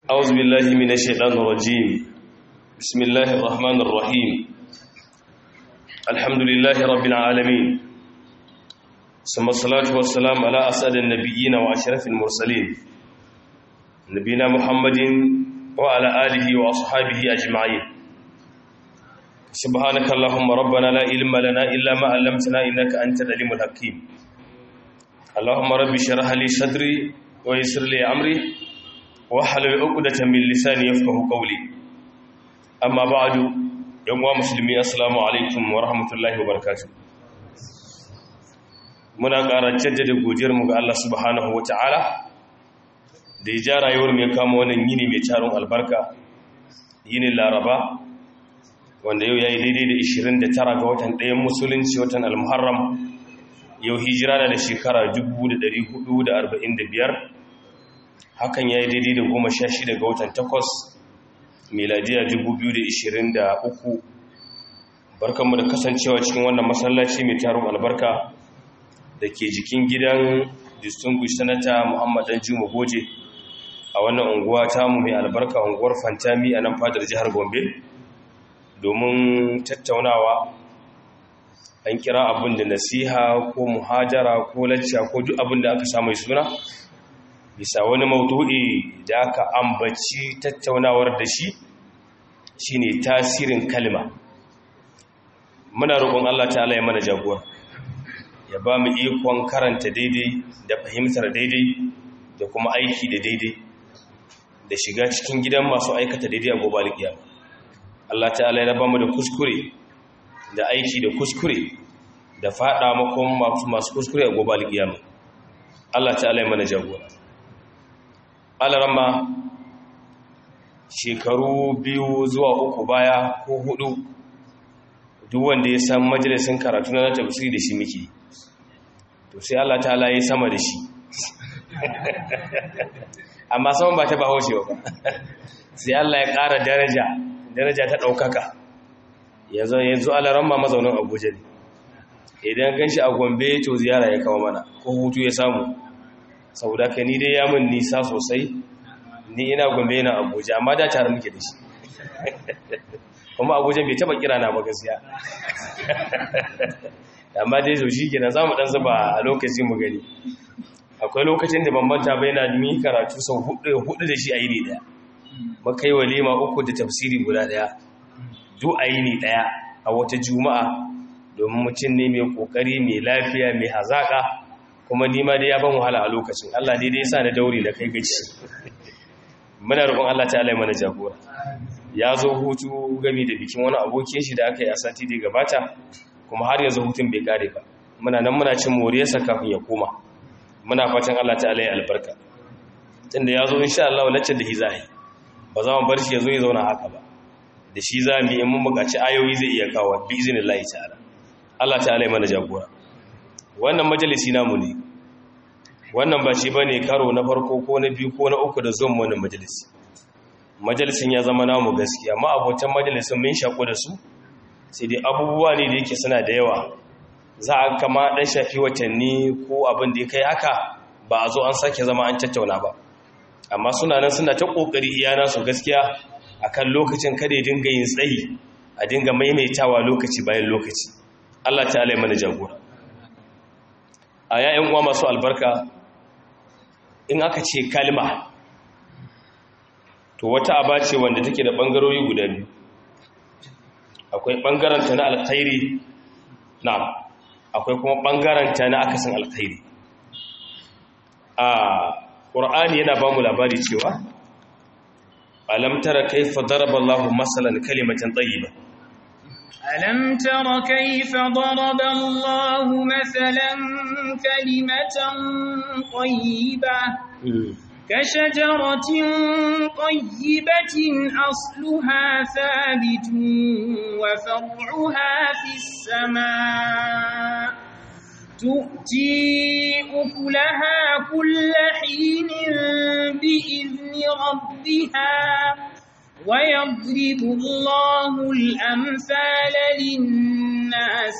أعوذ بالله من الشيطان الرجيم بسم الله الرحمن الرحيم الحمد لله رب العالمين ثم الصلاة والسلام على أسعد النبيين وأشرف المرسلين نبينا محمد وعلى آله وأصحابه أجمعين سبحانك اللهم ربنا لا علم لنا إلا ما علمتنا إنك أنت العليم الحكيم اللهم رب اشرح لي صدري ويسر لي أمري wahalar ukudatan min lisani yafqahu qawli amma ba'du yan uwa musulmi assalamu alaikum wa rahmatullahi wa barakatuh muna ƙara jaddada godiyar mu ga Allah subhanahu wa ta'ala da ya ja rayuwar mai kama wannan yini mai taron albarka yini laraba wanda yau yayi daidai da 29 ga watan ɗayan musulunci watan al-muharram yau hijira da shekara 1445 hakan ya yi daidai da goma sha shida ga watan takwas miladiya 2023 barkanmu da kasancewa cikin wannan masallaci mai taron albarka da ke jikin gidan distinguished senator muhammad dan juma goje a wannan unguwa tamu mai albarka unguwar fantami a nan fadar jihar gombe domin tattaunawa an kira abin da nasiha ko muhajara ko lacca ko duk abin da aka samu suna bisa wani maudu'i da aka ambaci tattaunawar da shi shine tasirin kalma muna roƙon Allah ta'ala ya mana jagora ya ba mu ikon karanta daidai da fahimtar daidai da kuma aiki da daidai da shiga cikin gidan masu aikata daidai a gobe alƙiyama Allah ta'ala ya ba mu da kuskure da aiki da kuskure da faɗa makon masu kuskure a gobe alƙiyama Allah ta'ala ya mana jagora alarama shekaru biyu zuwa uku baya ko hudu duk wanda ya san majalisun karatu na tafsiri da shi muke to sai Allah ta'ala ya sama da shi amma saman ba ta ba haushe ba sai Allah ya ƙara daraja daraja ta ɗaukaka yanzu yanzu alarama mazaunin abuja ne idan gan shi a gombe to ziyara ya kawo mana ko hutu ya samu saboda ka ni dai ya mun nisa sosai ni ina gombe na abuja amma da tare muke da shi kuma abuja bai taba kira na ba gaskiya amma dai so shi kenan za mu dan zuba a lokacin mu gani akwai lokacin da bambanta bai na mi karatu sau hudu da shi a yini daya maka yi walima uku da tafsiri guda daya duk a yini daya a wata juma'a domin mutum ne mai kokari mai lafiya mai hazaka kuma nima dai ya ban wahala a lokacin Allah dai dai sa na daure da kai gaci muna roƙon Allah ta'ala mana jagora ya zo hutu gami da bikin wani abokin shi da aka yi a sati da gabata kuma har yanzu hutun bai kare ba muna nan muna cin moriyarsa kafin ya koma muna fatan Allah ta'ala ya albarka tunda ya zo insha Allah lacce da hizahi ba za mu bar shi ya zo ya zauna haka ba da shi za mu yi mun buƙaci ayoyi zai iya kawo bi iznillahi ta'ala Allah ta'ala ya mana jagora wannan majalisi namu ne wannan ba shi ba ne karo na farko ko na biyu ko na uku da zuwan wannan majalisi majalisin ya zama namu gaskiya ma abotan majalisin mun shaƙo da su sai dai abubuwa ne da yake suna da yawa za a kama ɗan shafi watanni ko abin da ya kai haka ba a zo an sake zama an tattauna ba amma suna nan suna ta ƙoƙari iyana su gaskiya akan lokacin kada ya dinga yin tsayi a dinga maimaitawa lokaci bayan lokaci Allah ta'ala ya mana jagora a yayin uwa masu albarka in aka ce kalma to wata aba ce wanda take da bangarori guda biyu akwai bangaranta na alkhairi na akwai kuma bangaranta na akasin alkhairi a ƙur'ani yana ba mu labari cewa alam tara kaifa daraba Allahu masalan kalimatan tayyiba ألم تر كيف ضرب الله مثلا كلمة طيبة كشجرة طيبة أصلها ثابت وفرعها في السماء تؤتي أكلها كل حين بإذن ربها ويضرب الله الأمثال للناس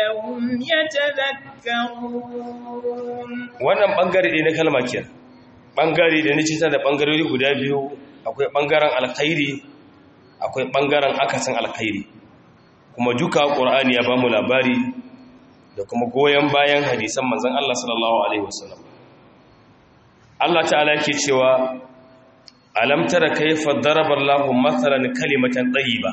لعلهم يتذكرون wannan bangare ne na kalma kenan ɓangare da nace ta da ɓangarori guda biyu akwai ɓangaren alkhairi akwai ɓangaren akasin alkhairi kuma duka ƙur'ani ya ba mu labari da kuma goyon bayan hadisan manzan Allah sallallahu Alaihi wasallam Allah ta'ala ke cewa alam tara kaifa darabar lahu matsalan kalimatan ba.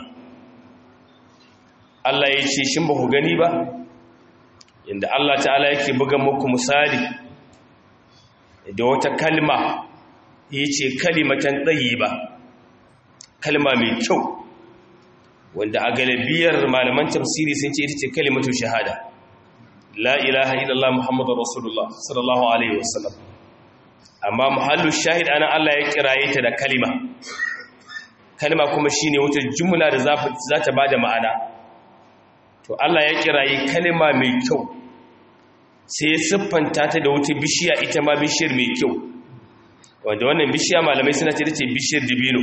Allah ya ce shin ba ku gani ba inda Allah ta'ala yake buga muku misali da wata kalma ya ce kalimatan ba, kalma mai kyau wanda a galibiyar malaman tafsiri sun ce ita ce kalimatu shahada la ilaha illallah muhammadur rasulullah sallallahu alaihi wasallam amma muhallu shahid ana Allah ya kiraye ta da kalima kalima kuma shine wata jumla da za ta bada ma'ana to Allah ya kiraye kalima mai kyau sai ya siffanta ta da wata bishiya ita ma bishiyar mai kyau wanda wannan bishiya malamai suna ce ce bishiyar dibino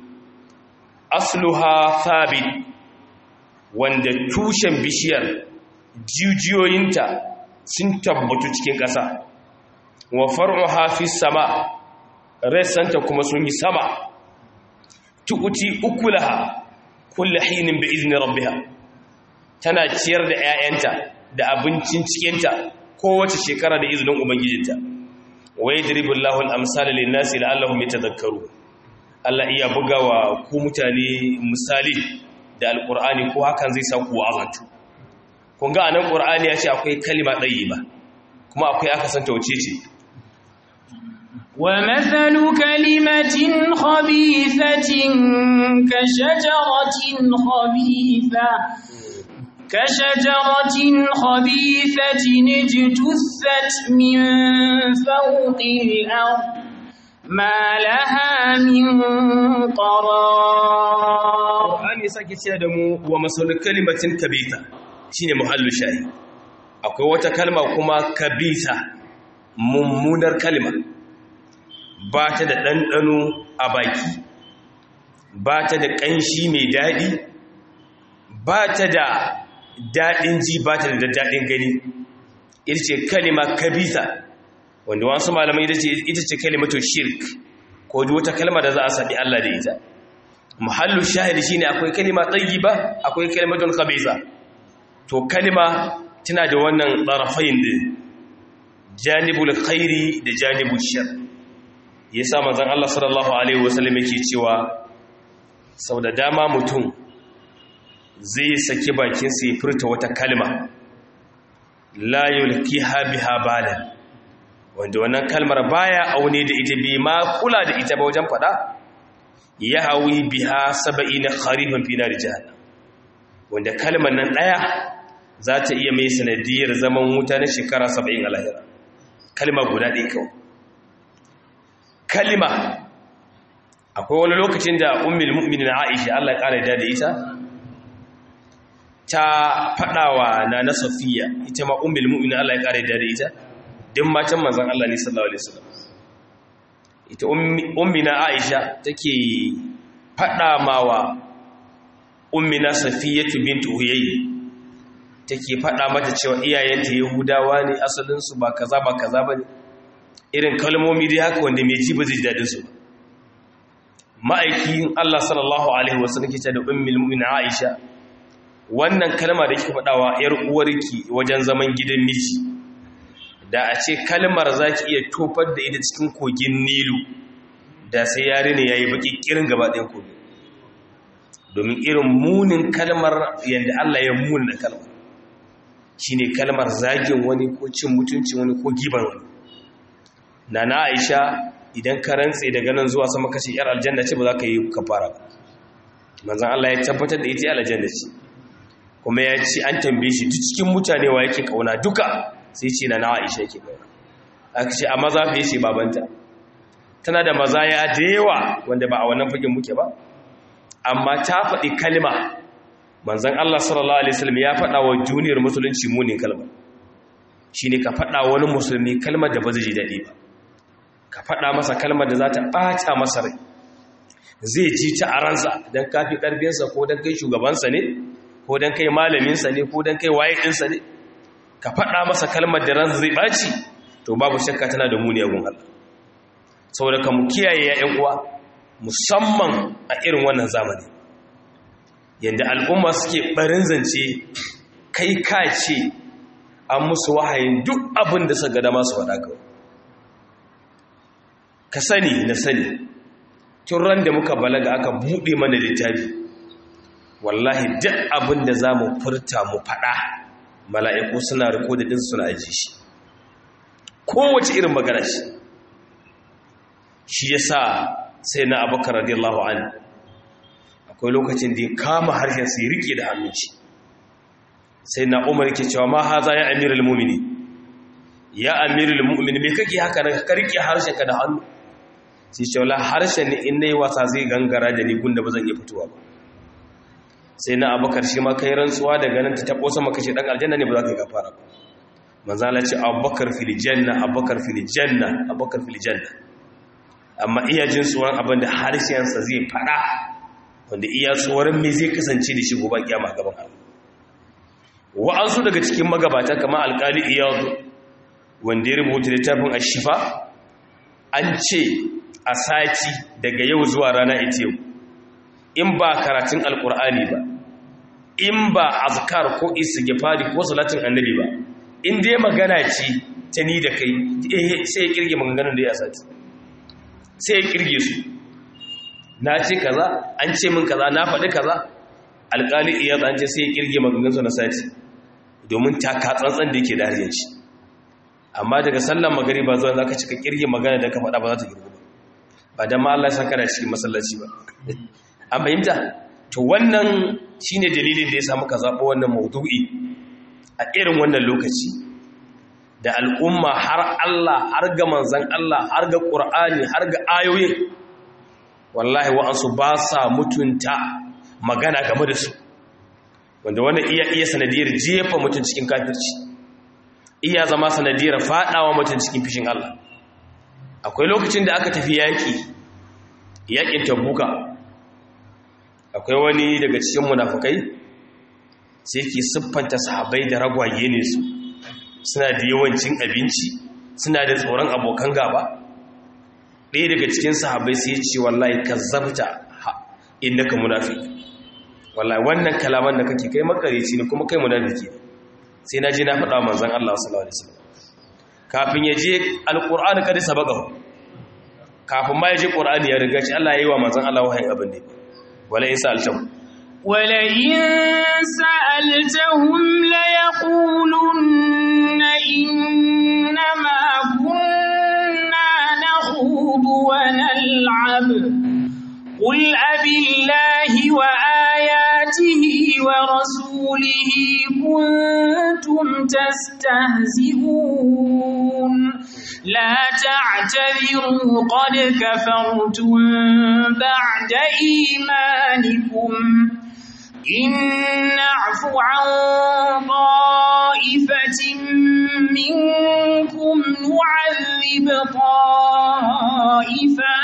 asluha thabit wanda tushen bishiyar jijiyoyinta sun tabbatu cikin ƙasa wa far'uha fi sama rassanta kuma sun yi sama tukuti ukulaha kullu hinin bi izni rabbiha tana ciyar da 'ya'yanta da abincin cikinta kowace shekara da izinin ubangijinta wa yadribullahu al-amsala lin-nasi la'allahum yatadhakkaru Allah iya bugawa ku mutane misali da alqur'ani ko hakan zai sa ku wa'azantu kun ga anan qur'ani ya ce akwai kalima ba kuma akwai aka san tauce ce ومثل كلمة خبيثة كشجرة خبيثة كشجرة خبيثة اجتثت من فوق الأرض ما لها من قرار Qur'ani sake cewa da mu wa masalul kalimatin kabita shine muhallu shayi akwai wata kalma kuma kabita mummunar kalma ba ta da ɗanɗano a baki ba ta da ƙanshi mai daɗi ba ta da daɗin ji ba ta da daɗin gani ita ce kalima kabita wanda wasu malamai ita ce kalimatu shirk ko wata kalma da za a saɗi Allah da ita muhallu shahidi shine akwai kalima ba akwai kalimatun khabisa to kalima tana da wannan ɗarafain din janibul khairi da janibul shar yasa manzon Allah sallallahu alaihi wasallam yake cewa sau da dama mutum zai saki bakin sa ya furta wata kalma la yulkiha biha balan wanda wannan kalmar baya aune da ita bi ma kula da ita ba wajen fada ya hawi biha saba'ina kharifan fi nar jahannam wanda kalmar nan daya za ta iya mai sanadiyar zaman wuta na shekara 70 a lahira kalma guda ɗaya kawai kalma akwai wani lokacin da ummul mu'minin Aisha Allah ya kare da ita ta fadawa na na Safiya ita ma ummul mu'minin Allah ya kare da ita din matan manzon Allah ne sallallahu alaihi wasallam ita ummina Aisha take fada mawa ummina Safiyatu bint Huyay take fada mata cewa iyayenta Yahudawa ne asalin su ba kaza ba kaza bane irin kalmomi dai haka wanda mai ji ba zai dadin su ma'aikin Allah sallallahu alaihi wasallam ke da ummul mu'mina Aisha wannan kalma da kike fadawa yar uwarki wajen zaman gidan miji da a ce kalmar za ki iya tofar da ita cikin kogin nilu da sai yare ne ya yi baki kirin gaba ɗayan kogin domin irin munin kalmar yadda Allah ya muni da kalmar shi ne kalmar zagin wani ko cin mutuncin wani ko giban wani na na aisha idan ka rantse daga nan zuwa sama kashe yar aljanna ce ba za ka yi kafara ba manzan Allah ya tabbatar da ita aljanna ce kuma ya ce an tambaye shi duk cikin mutane wa yake kauna duka sai ce na nawa isha yake kauna aka ce a maza fiye ce babanta tana da mazaya da yawa wanda ba a wannan fagen muke ba amma ta faɗi kalma manzan Allah sallallahu alaihi wasallam ya faɗa wa juniyar musulunci munin kalma shine ka faɗa wani musulmi kalmar da ba zai ji daɗi ba ka faɗa masa kalmar da za ta ɓata masa rai zai ji ta a ransa don kafi ƙarfinsa ko don kai shugabansa ne ko don kai malaminsa ne ko don kai waye ɗinsa ne ka faɗa masa kalmar da ransa zai ɓaci to babu shakka tana da muni agun Allah saboda ka mu kiyaye ya uwa musamman a irin wannan zamani yadda al'umma suke barin zance kai ka ce an musu wahayin duk abin da suka dama su faɗa kawai ka sani na sani tun ran da muka balaga aka buɗe mana littafi wallahi duk abin da za mu furta mu faɗa mala'iku suna riko da ɗinsu suna aji shi kowace irin magana shi shi ya sa sai na abokan radiyallahu an akwai lokacin da ya kama harshen sai riƙe da hannun shi sai na umar ke cewa ma haza ya amirul mumini ya amirul mumini me kake haka na ka riƙe harshen ka da hannu sai ce wala harshen ne in nayi wasa zai gangara da ni gunda ba zan iya fitowa ba sai na abakar shi ma kai rantsuwa daga nan ta tabo sama kashe dan aljanna ne ba za ka yi gafara ba manzo Allah ce abubakar fil janna abubakar fil janna abubakar fil janna amma iya jin tsoron abin da harshen sa zai fada wanda iya tsoron me zai kasance da shi gobe kiyama gaban Allah wa'ansu daga cikin magabata kamar alkali iyadu wanda ya rubuta littafin ashifa an ce a sati daga yau zuwa rana ita yau in ba karatun alkur'ani ba in ba azkar ko istighfari ko salatin annabi ba in dai magana ce ta ni da kai sai ya kirge maganganun da ya sati sai ya kirge su na ce kaza an ce min kaza na faɗi kaza alƙali iya an ce sai ya kirge maganganun na sati domin taka tsantsan da yake da harshen shi amma daga sallan magariba zuwa za ka cika kirge magana da ka faɗa ba za ta girgu ba ba don ma Allah ya saka da cikin masallaci ba an fahimta to wannan shine dalilin da ya samu ka zaɓo wannan maudu'i a irin wannan lokaci da al'umma har Allah har ga manzan Allah har ga ƙur'ani har ga ayoyin wallahi wa'ansu ba sa mutunta magana game da su wanda wannan iya iya sanadiyar jefa mutum cikin kafirci iya zama sanadiyar faɗawa mutum cikin fishin Allah akwai lokacin da aka tafi yaƙi yaƙin tabbuka akwai wani daga cikin munafukai sai ke siffanta sahabai da ragwaye ne su suna da yawancin abinci suna da tsoron abokan gaba ɗaya daga cikin sahabai sai ce wallahi ka zabta inda ka munafi wallahi wannan kalaman da kake kai makarici ne kuma kai munafiki sai na je na faɗa manzon Allah sallallahu alaihi wasallam kafin ya je alqur'ani kada sabaqahu kafin ma ya je qur'ani ya riga shi Allah ya yi wa manzon Allah wahayin abin ne wala in sa'altahum wala in sa'altahum la yaqulunna inna ma kunna nakhudu wa nal'ab qul abillahi wa ayatihi wa rasulihi kuntum tastahzi'un لا تعتذروا قد كفرتم بعد إيمانكم إن نعف عن طائفة منكم نعذب طائفة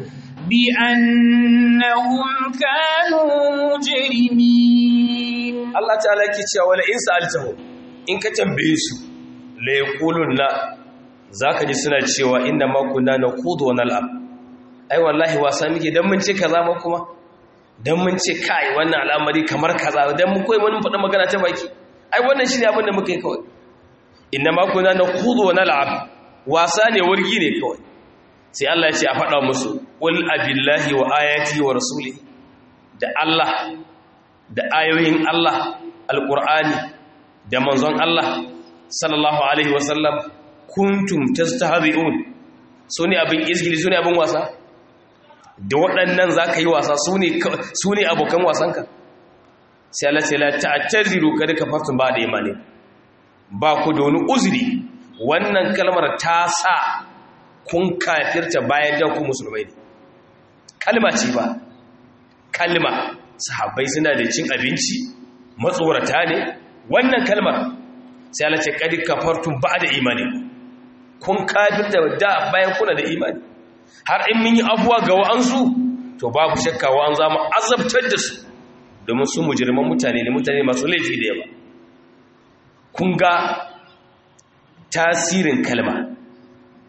بأنهم كانوا مجرمين الله تعالى كي ولا إن سألتهم إن كتنبيسوا ليقولون لا za ka ji suna cewa inda makuna na kudu wani al'ab ai wallahi wasa muke don mun ce kaza ma kuma don mun ce kai wannan al'amari kamar kaza don mun koyi wani faɗin magana ta baki ai wannan shi ne abin da muka yi kawai inda makuna na kudu wani al'ab wasa ne wargi ne kawai sai Allah ya ce a faɗa musu ƙul abillahi wa ayati wa rasuli da Allah da ayoyin Allah alƙur'ani da manzon Allah sallallahu alaihi wasallam kuntum tastahzi'un su ne abin izgili su ne abin wasa da waɗannan za ka yi wasa su ne abokan wasanka sai Allah sai la ta'taziru kada ka fartun ba da imani ba ku da wani uzuri wannan kalmar ta sa kun kafirta bayan da ku musulmai ne kalma ce ba kalma sahabbai suna da cin abinci matsorata ne wannan kalmar sai Allah ce kada ka fartun ba da imani kun kafirta da bayan kuna da imani har in mun yi abuwa ga wa'ansu to babu shakka wa'an za mu azabtar da su domin su mujirman mutane ne mutane masu laifi da yawa kun ga tasirin kalma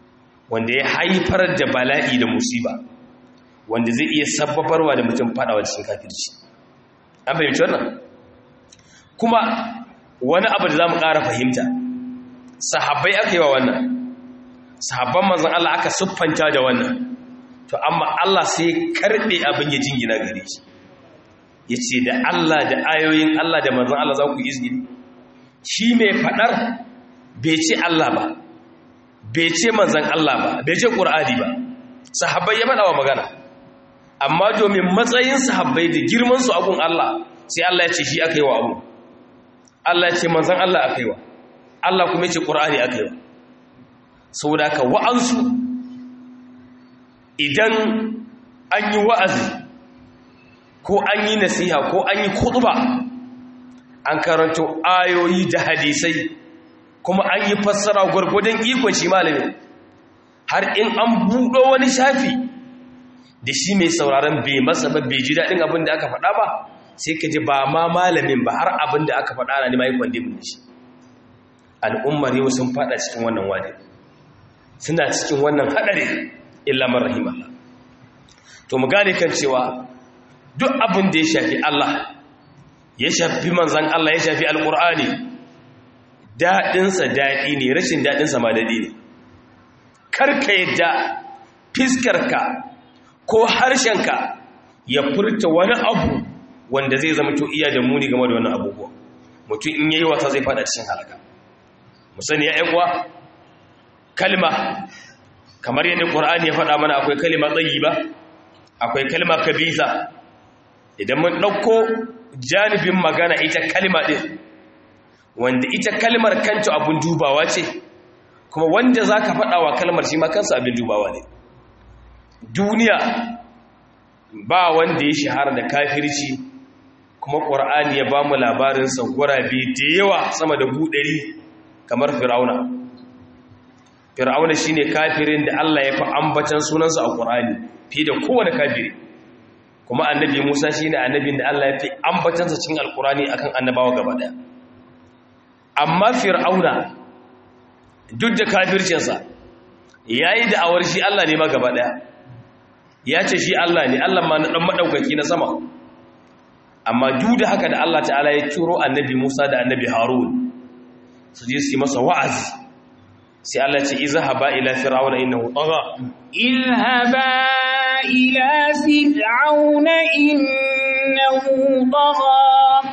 wanda ya haifar da bala'i da musiba wanda zai iya sababarwa da mutum fadawa cikin kafirci an fahimci wannan kuma wani abu da za mu ƙara fahimta sahabbai aka yi wa wannan sahabban manzan Allah aka siffanta da wannan to amma Allah sai karɓe abin ya jingina gare shi ya ce da Allah da ayoyin Allah da manzan Allah za ku izgini shi mai faɗar bai ce Allah ba bai ce manzan Allah ba bai ce ƙur'ani ba sahabbai ya faɗa wa magana amma domin matsayin sahabbai da girmansu abun Allah sai Allah ya ce shi aka yi wa abu Allah ya ce manzan Allah aka yi wa Allah kuma ya ce ƙur'ani aka yi wa saboda ka wa'ansu idan an yi wa'azi ko an yi nasiha ko an yi kutuba an karanto ayoyi da hadisai kuma an yi fassara gwargwadon ikon shi malamin har in an buɗo wani shafi da shi mai sauraron bai masa ba bai ji daɗin abin da aka faɗa ba sai ka ji ba ma malamin ba har abin da aka faɗa na nima yi kwande mu shi al'ummar yau sun faɗa cikin wannan wadi suna cikin wannan haɗari illa man rahimallah to mu gane kan cewa duk abin da ya shafi Allah ya shafi manzan Allah ya shafi alƙur'ani daɗinsa daɗi ne rashin daɗinsa ma daɗi ne karka yadda fiskarka ko harshenka ya furta wani abu wanda zai zama to iya da muni game da wannan abubuwa mutum in yayi wasa zai fada cikin halaka mu sani ya ƴan uwa kalma kamar yadda Qur'ani ya faɗa mana akwai kalma tayyiba akwai kalma kabisa idan mun ɗauko janibin magana ita kalma ɗin wanda ita kalmar kanta abin dubawa ce kuma wanda za ka faɗa wa kalmar shi kansa abin dubawa ne duniya ba wanda ya shahara da kafirci kuma ƙwar'ani ya ba mu labarinsa gurabe da yawa sama da buɗari kamar fir'auna fir'auna shi ne kafirin da allah ya fi ambatan sunansa a ƙwar'ani fiye da kowane kafiri kuma annabi Musa shi ne annabin da Allah ya fi ambatansa cikin alkurani akan annabawa gaba daya amma fir'auna duk da kafircinsa ya yi da'awar shi Allah ne ma gaba daya ya ce shi Allah ne Allah ma na ɗan maɗaukaki na sama amma duk da haka da Allah ta'ala ya turo annabi Musa da annabi Harun su je su yi masa wa'azi sai Allah ce izhaba ila fir'auna innahu tagha اذهبا إلى فرعون إنه طغى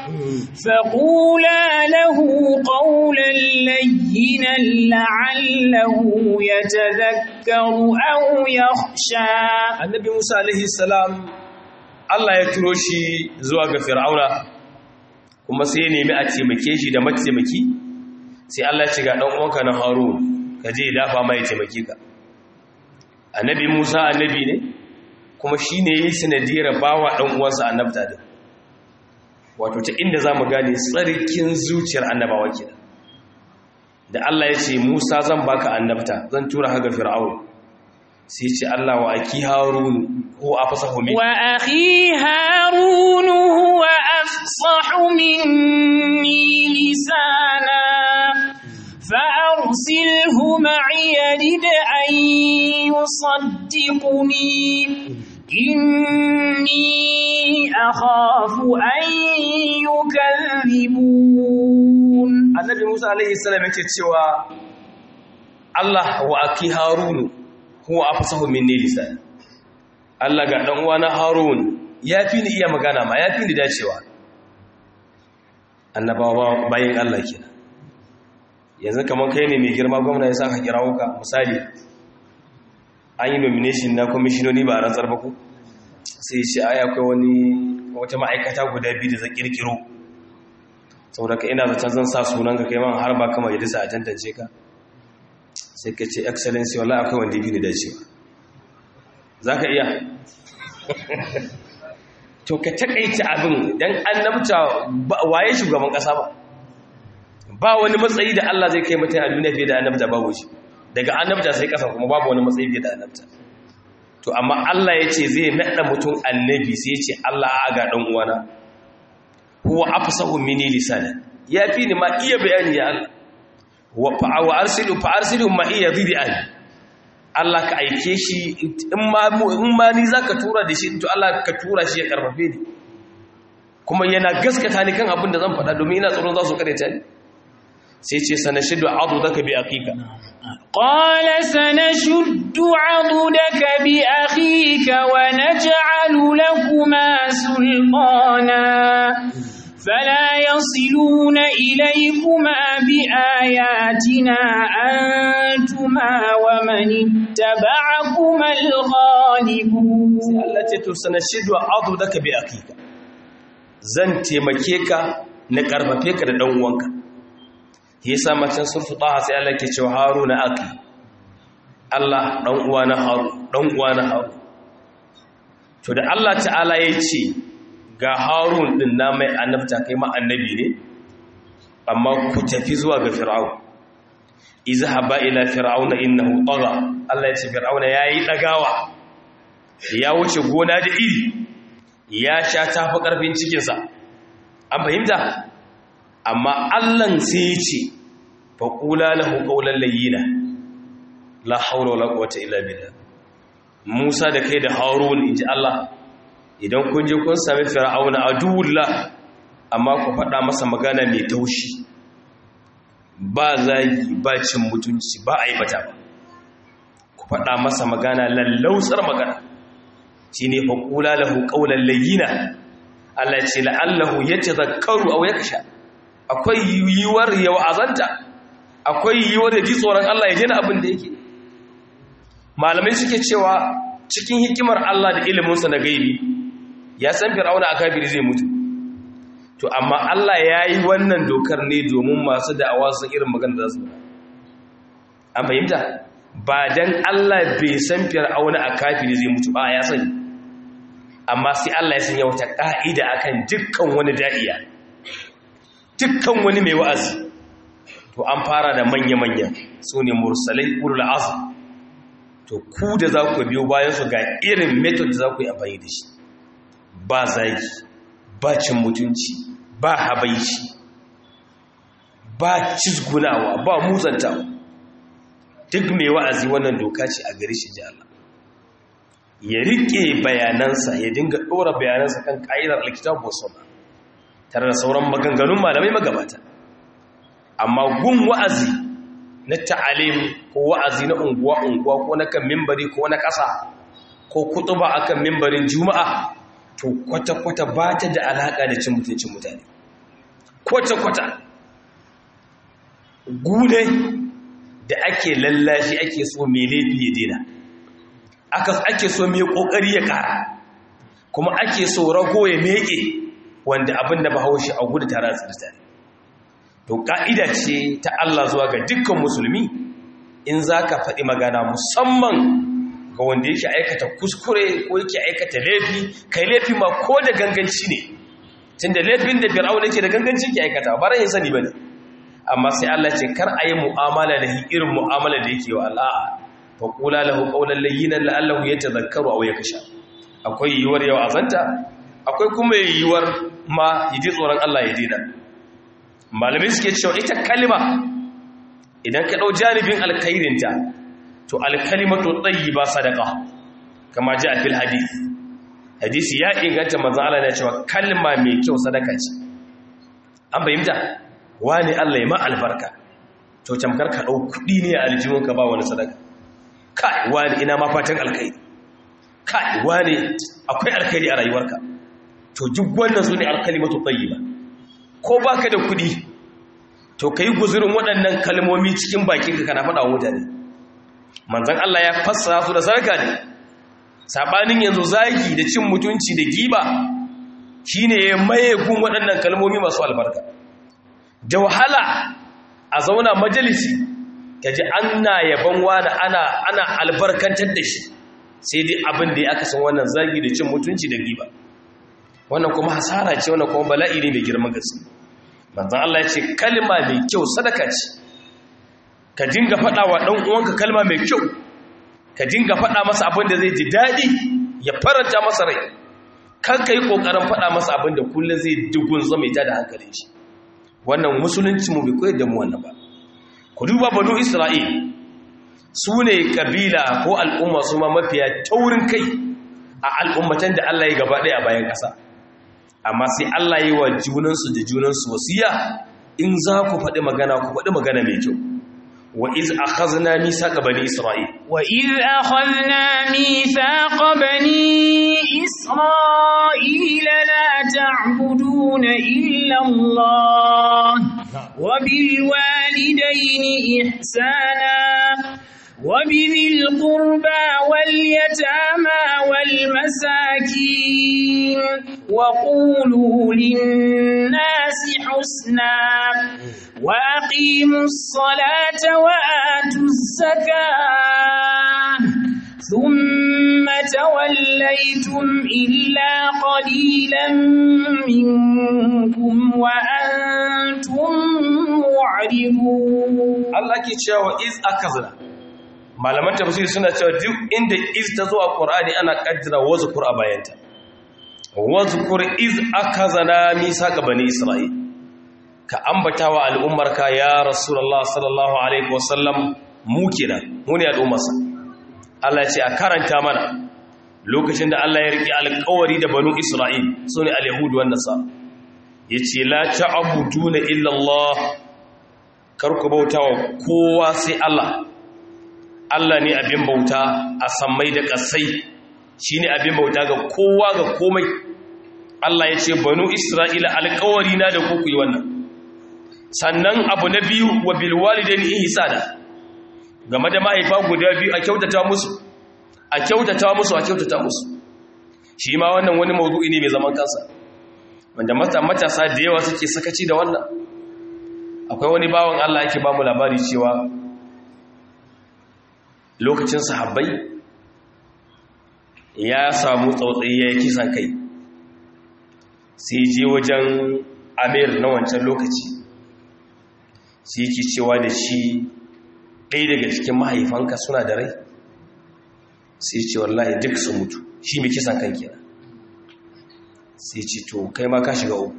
فقولا له قولا لينا لعله يتذكر أو يخشى annabi Musa alaihi salam Allah ya turo shi zuwa ga fir'auna kuma sai ya nemi a taimake shi da mataimaki sai Allah ya ce ga dan uwanka na Harun ka je dafa mai taimake ka annabi Musa annabi ne kuma shi ne yi sanadiyar bawa ɗan uwansa annabta da wato ta inda za mu gane tsarkin zuciyar annabawa ke da Allah ya ce Musa zan baka annabta zan tura haka fir'aun sai ce Allah wa aki harun ko afsahu min wa akhi harun huwa afsahu minni lisana فأرسله معي يرد أن يصدقني إني أخاف أن يكذبون annabi Musa alaihi salam yake cewa Allah wa aki harun huwa afsahu minni lisan Allah ga dan uwana harun yafi ni iya magana ma yafi ni dacewa annabawa bayin Allah kenan yanzu kamar kai ne mai girma gwamna ya sa ka kira wuka misali an yi nomination na kwamishinoni ba a rantsar ba ku sai ce ai akwai wani wata ma'aikata guda biyu da zan kirkiro saboda ka ina zaton zan sa sunan ka kai man har ba kama yadda a tantance ka sai ka ce excellency wallahi akwai wanda biyu da cewa za ka iya to ka takaita abin don annabta waye shugaban kasa ba ba wani matsayi da Allah zai kai mutum a duniya fiye da annabta babu shi daga annabta sai kasa kuma babu wani matsayi fiye da annabta to amma Allah ya ce zai naɗa mutum annabi sai ya ce Allah a ga ɗan uwana huwa afsahu mini lisana ya fi ni ma iya bayani ya Allah wa fa arsilu fa arsilu ma iya bi'an Allah ka aike shi in ma ni za ka tura da shi to Allah ka tura shi ya karfafe ni kuma yana gaskata ni kan abin da zan faɗa domin ina tsoron za su karyata ni sai ce sana shiddu adu zaka bi aqiqa قال سنشد عضدك بأخيك ونجعل لكما سلطانا فلا يصلون إليكما بآياتنا أنتما ومن اتبعكما الغالبون التي تسنشد عضدك بأخيك zan taimake ka na karfafe ka da dan uwanka yasa macen surfu taha sai Allah ke cewa haruna aki Allah dan uwa na haru dan uwa na haru to da Allah ta'ala ya ce ga harun din na mai annabta kai ma annabi ne amma ku tafi zuwa ga fir'aun izhaba ila fir'auna innahu tagha Allah ya ce fir'auna yayi dagawa ya wuce gona da iri ya sha tafi karfin cikin sa an fahimta amma Allah sai ya ce fa qula lahu qawlan layyina la hawla wala quwwata illa billah Musa da kai da Harun inji Allah idan kun je kun sami fir'auna aduwullah amma ku faɗa masa magana mai taushi ba zagi ba cin mutunci ba a yi bata ba ku faɗa masa magana lallausar magana shi ne faƙula lahu ƙaunar layyina Allah ce la'allahu ya ce zakaru a ya kasha akwai yiwuwar ya wa'azanta akwai yiwuwar ya ji tsoron Allah ya jina abin da yake malamai suke cewa cikin hikimar Allah da iliminsa na gaibi ya san fir'auna a kafiri zai mutu to amma Allah ya yi wannan dokar ne domin masu da'awa sun irin magana da su an fahimta ba dan Allah bai san fir'auna a kafiri zai mutu ba ya sani amma sai Allah ya sanya wata ka'ida akan dukkan wani da'iya dukkan wani mai wa'azi to an fara da manya-manya su ne mursalai ulul azm to ku da za ku biyo bayan su ga irin method da za ku yi amfani da shi ba zagi ba cin mutunci ba habaici ba cizgunawa ba muzantawa duk mai wa'azi wannan doka ce a gari shi ji Allah ya rike bayanansa ya dinga ɗora bayanansa kan ƙa'idar alkitab sunna tare da sauran maganganun malamai magabata amma gun wa'azi na ta'alim ko wa'azi na unguwa unguwa ko na kan mimbari ko na ƙasa ko kutuba akan mimbarin juma'a to kwata-kwata ba ta da alaƙa da cin mutuncin mutane kwata-kwata gune da ake lallashi ake so mai laifi ya dina ake so mai ƙoƙari ya ƙara kuma ake so rago ya meƙe wanda abin da bahaushe a gudu tare da tsirtare to ƙa'ida ce ta Allah zuwa ga dukkan musulmi in za ka faɗi magana musamman ga wanda yake aikata kuskure ko yake aikata laifi kai laifi ma ko da ganganci ne tunda laifin da fir'aun yake da ganganci ke aikata ba ran yin sani bane amma sai Allah ce kar a yi mu'amala da irin mu'amala da yake wa Allah fa qula lahu qawlan layyinan la'allahu yatadhakkaru aw yakhsha akwai yiwuwar yau azanta akwai kuma yiwuwar ma yaji tsoron Allah ya dina malamai suke cewa ita kalma idan ka dau janibin alkhairinta to alkalimatu tayyiba sadaqa kama ji a fil hadith hadisi ya inganta manzo Allah ya cewa kalma mai kyau sadaka ce an bayyana wani Allah ya ma albarka to tamkar ka dau kudi ne a aljihun ka ba wani sadaka kai wani ina ma fatan alkhairi kai wani akwai alkhairi a rayuwarka to duk wannan su ne alkalimatu tayyiba ko baka da kudi to kai guzurin waɗannan kalmomi cikin bakinka kana faɗa wa mutane manzan Allah ya fassara su da sarka ne sabanin yanzu zagi da cin mutunci da giba shine ya maye gun waɗannan kalmomi masu albarka da wahala a zauna majalisi kaji ana yaban wani ana ana albarkantar da shi sai dai abin da ya aka san wannan zagi da cin mutunci da giba wannan kuma hasara ce wannan kuma bala'i ne mai girman gaske manzan Allah ya ce kalma mai kyau sadaka ce ka dinga faɗa wa ɗan uwanka kalma mai kyau ka dinga faɗa masa abin da zai ji daɗi ya faranta masa rai kan ka yi ƙoƙarin faɗa masa abin da kullum zai dugun zama ita da hankalin shi wannan musulunci mu bai koyar da mu wannan ba ku duba banu isra'il su ne kabila ko al'umma su ma mafiya taurin kai a al'ummatan da Allah ya gaba ɗaya a bayan ƙasa amma sai Allah yi wa junansu da junansu wasiya in za ku faɗi magana ku faɗi magana mai kyau wa iz akhazna mithaqa bani isra'il wa iz akhadna mithaqa bani isra'ila la ta'buduna illa Allah wa bil walidayni ihsana وبذي القربى واليتامى والمساكين وقولوا للناس حسنا وأقيموا الصلاة وآتوا الزكاة ثم توليتم إلا قليلا منكم وأنتم معرضون الله كي تشاوى إذ أكذنا malaman tafsir suna cewa duk inda iz ta zo a qur'ani ana kaddara wazkur a bayanta wazkur iz akazana misaka bani isra'il ka ambata wa al'ummarka ya rasulullah sallallahu alaihi wasallam mu kenan mu ne al'ummarsa Allah ya ce a karanta mana lokacin da Allah ya riki alƙawari da banu isra'il sune al-yahud wan nasara yace la ta'buduna illa Allah kar ku bautawa kowa sai Allah Allah ne abin bauta a sammai da ƙasai shi ne abin bauta ga kowa ga komai Allah ya ce banu Isra'ila alkawari na da kuku yi wannan sannan abu na biyu wa bilwalidan ihsana game da mahaifa guda biyu a kyautata musu a kyautata musu a kyautata musu shi ma wannan wani mawdu'i ne mai zaman kansa wanda matasa da yawa suke sakaci da wannan akwai wani bawan Allah yake ba mu labari cewa lokacin sahabbai ya samu tsautsayi ya kisan kai sai je wajen amir na wancan lokaci sai yake cewa da shi ɗaya daga cikin mahaifanka suna da rai sai ce wallahi duk su mutu shi mai kisan kan kira sai ce to kai ma ka shiga uku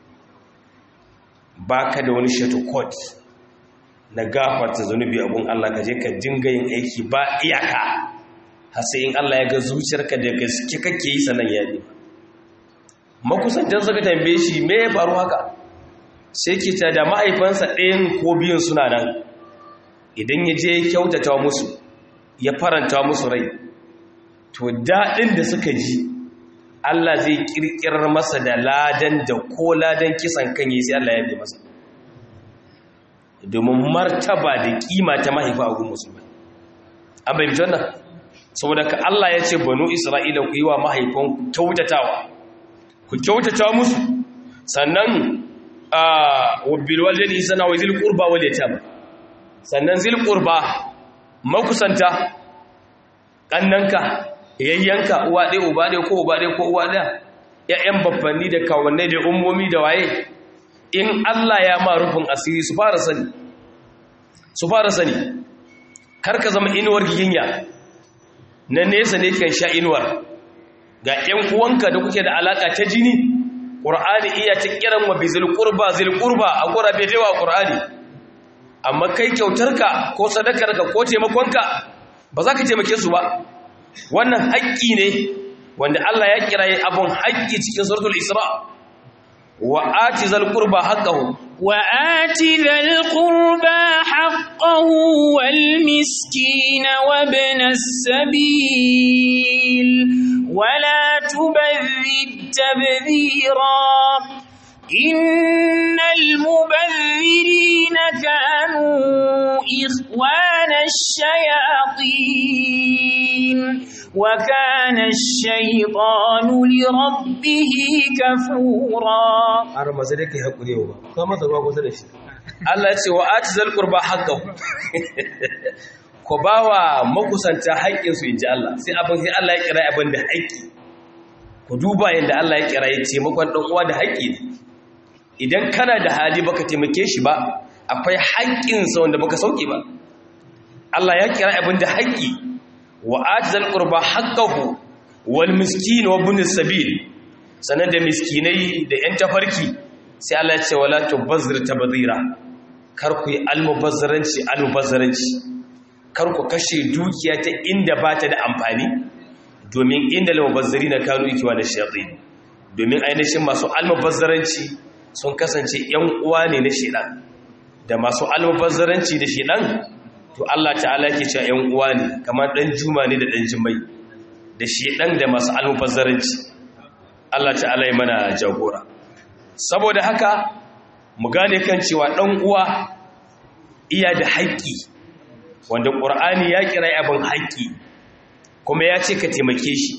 ba ka da wani shato court na gafarta zunubi abun Allah ka je ka dinga yin aiki ba iyaka har sai in Allah ya ga zuciyarka da gaske kake yi sanan ya ne makusantan suka tambaye shi me ya faru haka sai ke ta da mahaifansa ɗayan ko biyun suna nan idan ya je kyautata musu ya faranta musu rai to daɗin da suka ji Allah zai ƙirƙirar masa da ladan da ko ladan kisan kan yi sai Allah ya bi masa domin martaba da kima ta mahaifa a gun musulmai an bai bitan nan saboda ka Allah ya ce banu isra'ila ku yi wa mahaifan ku kyautatawa ku kyautata musu sannan wa bil walidayni sana wa zil qurba wal yatama sannan zil qurba makusanta kannanka yayyanka uwa ɗaya uba ɗaya ko uba ɗaya ko uwa ɗaya ƴaƴan babbanni da kawannai da ummomi da waye in Allah ya ma rufin asiri su fara sani su fara sani karka zama inuwar giginya na nesa ne kan sha inuwar ga ƴan uwanka da kuke da alaka ta jini qur'ani iya ta kiran wa bizil qurba zil qurba a gurabe da yawa qur'ani amma kai kyautarka ko sadakarka ko taimakonka ba za ka taimake su ba wannan haƙƙi ne wanda Allah ya kiraye abun haƙƙi cikin suratul isra' وآت ذا القربى حقه وآت ذا القربى حقه والمسكين وابن السبيل ولا تبذر تبذيرا إن المبذرين كانوا إخوان الشياطين وكان الشيطان لربه كفورا har masu da kai haƙuri ba kuma masa ruwa kusa da shi Allah ya ce wa ati zal qurba haqqahu ko bawa makusanta haƙƙin su inji Allah sai abin sai Allah ya kira abin da haƙƙi ku duba yanda Allah ya kira ya ce makon dan uwa da haƙƙi idan kana da hali baka taimake shi ba akwai haƙƙin sa wanda baka sauke ba Allah ya kira abin da haƙƙi wa atizal qurba haqqahu wal miskin wa ibn sabil sanan da miskinai da yan tafarki sai Allah ya ce wala tubazzir tabdhira kar ku yi almubazzaranci almubazzaranci kar ku kashe dukiya ta inda ba ta da amfani domin inda almubazzari na kanu ikiwa da shayatin domin ainihin masu almubazzaranci sun kasance yan uwa ne na shedan da masu almubazzaranci da shedan to Allah ta'ala yake cewa yan uwa ne kamar dan juma ne da dan jimai da shedan da masu almubazzaranci Allah ta'ala ya mana jagora saboda haka mu gane kan cewa dan uwa iya da haƙƙi wanda ƙur'ani ya kira abin haƙƙi kuma ya ce ka taimake shi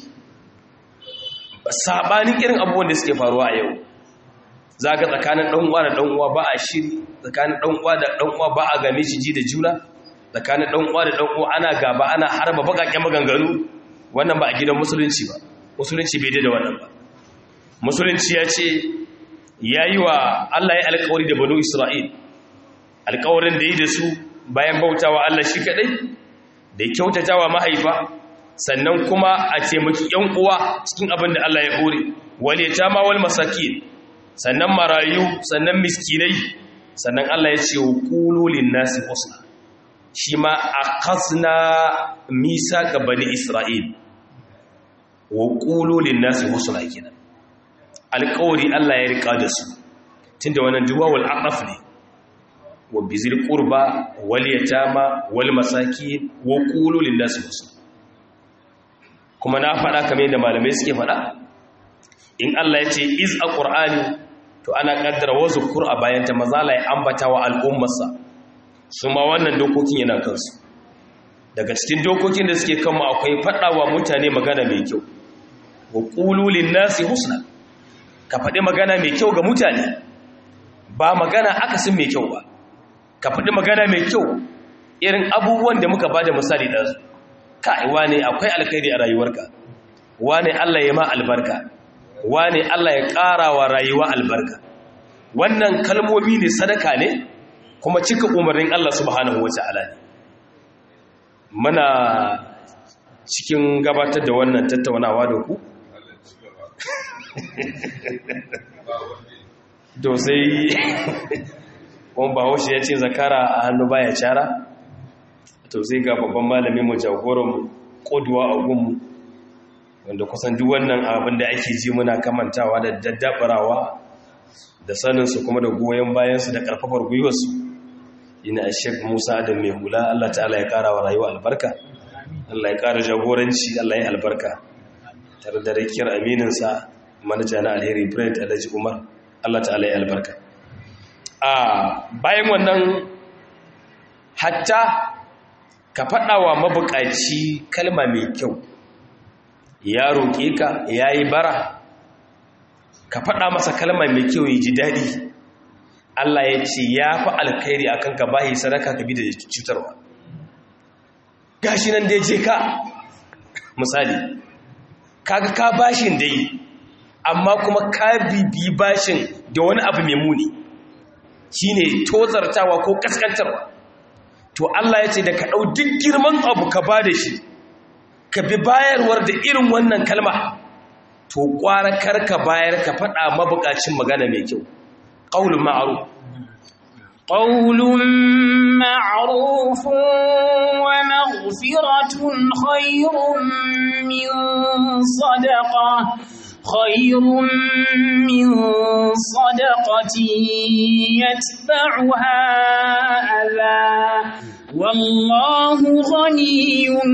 saɓanin irin abubuwan da suke faruwa a yau za ka tsakanin ɗan'uwa da ɗan'uwa ba a shiri tsakanin ɗan'uwa da ɗan'uwa ba a game shi ji da juna tsakanin ɗan'uwa da ɗan'uwa ana gaba ana harba baƙaƙen maganganu wannan ba a gidan musulunci ba musulunci bai da wannan ba musulunci ya ce ya yi wa allah ya alkawari da banu isra'il alkawarin da yi da su bayan bautawa Allah shi kadai da kyautatawa mahaifa sannan kuma a taimaki yan uwa cikin abin da Allah ya hore wale tama wal masakin sannan marayu sannan miskinai sannan Allah ya ce qulu lin nasi husna shi ma akhasna misaka bani isra'il wa qulu lin nasi husna kenan alƙawari Allah ya rika da su tunda wannan duwawul aqaf ne wa bizil qurba wal yatama wal masakin wa qulu lin nasi husna kuma na faɗa kamar yadda malamai suke faɗa in Allah ya ce iz a qur'ani to ana kaddara wasu qur'a bayan ta mazala ya ambata wa al'ummarsa su ma wannan dokokin yana kansu daga cikin dokokin da suke kanmu akwai faɗawa mutane magana mai kyau wa qulu lin nasi husna ka faɗi magana mai kyau ga mutane ba magana akasin mai kyau ba ka faɗi magana mai kyau irin abubuwan da muka bada misali da su kai wane akwai alkhairi a rayuwarka wane Allah ya ma albarka wane Allah ya ƙara wa rayuwa albarka wannan kalmomi ne sadaka ne kuma cika umarnin Allah subhanahu wata'ala ne muna cikin gabatar da wannan tattaunawa da ku to sai kuma bahaushe ya ce zakara a hannu baya cara to sai ga babban malamin mu jagoran koduwa a gunmu wanda kusan duk wannan abin da ake ji muna kamantawa da daddabarawa da saninsu kuma da goyon bayansu da karfafar gwiwarsu ina shek musa da mai hula allah ta'ala ya kara wa rayuwa albarka allah ya kara jagoranci allah ya albarka tare da rakiyar amininsa manaja na alheri brent alhaji umar allah ta'ala ya albarka a bayan wannan hatta ka faɗa wa mabukaci kalma mai kyau ya roƙe ka ya yi bara ka faɗa masa kalma mai kyau ya ji daɗi Allah ya ce ya fi alkhairi a kanka bahi sadaka ka bi da cutarwa gashi nan dai je ka misali kaga ka bashin dai amma kuma ka bibi bashin da wani abu mai muni shine tozartawa ko kaskantarwa to Allah ya ce da ka ɗau duk girman abu ka ba da shi ka bi bayarwar da irin wannan kalma to ƙwara karka bayar ka faɗa mabukacin magana mai kyau ƙaunin ma'aru ƙaunin ma'arufin wa maghfiratun khairun min sadaka khairun min sadaqati yatba'uha adha wallahu ghaniyyun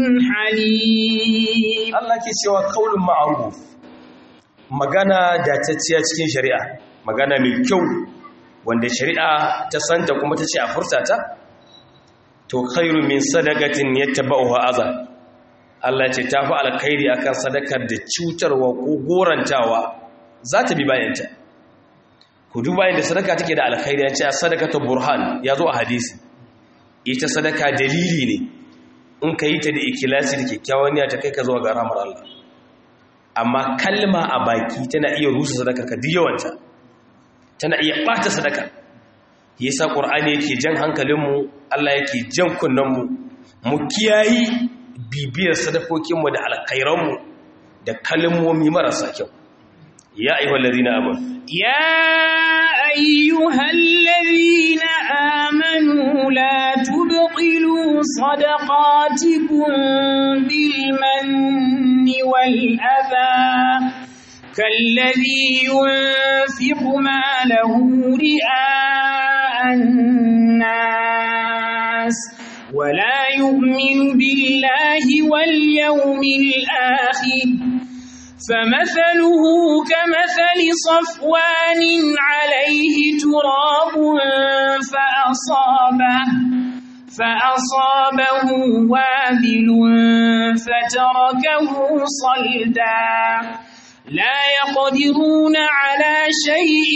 halim Allah ke cewa kaulun ma'ruf magana datacciya cikin shari'a magana mai kyau wanda shari'a ta santa kuma ta ce a furtata to khairu min sadaqatin yatba'uha adha Allah ce ta fi alkhairi akan sadakar da cutarwa ko gorantawa za ta bi bayanta ku duba yadda sadaka take da alkhairi ya ce a sadakatu burhan ya zo a hadisi ita sadaka dalili ne in ka yi ta da ikilasi da kyakkyawan ya ta kai ka zuwa ga ramar Allah amma kalma a baki tana iya rusa sadaka ka duk yawanta tana iya ɓata sadaka yasa ƙur'ani yake jan hankalinmu Allah yake jan kunnenmu mu kiyayi bibiyar sadakokinmu da alkhairanmu da kalmomi marasa kyau ya ayyuhal ladina amanu ya ayyuhal ladina amanu la tubtilu صدقاتكم بالمن والأذى كالذي ينفق ماله رئاء الناس ولا يؤمن بالله واليوم الآخر فمثله كمثل صفوان عليه تراب فأصابه فأصابه وابل فتركه صلدا لا يقدرون على شيء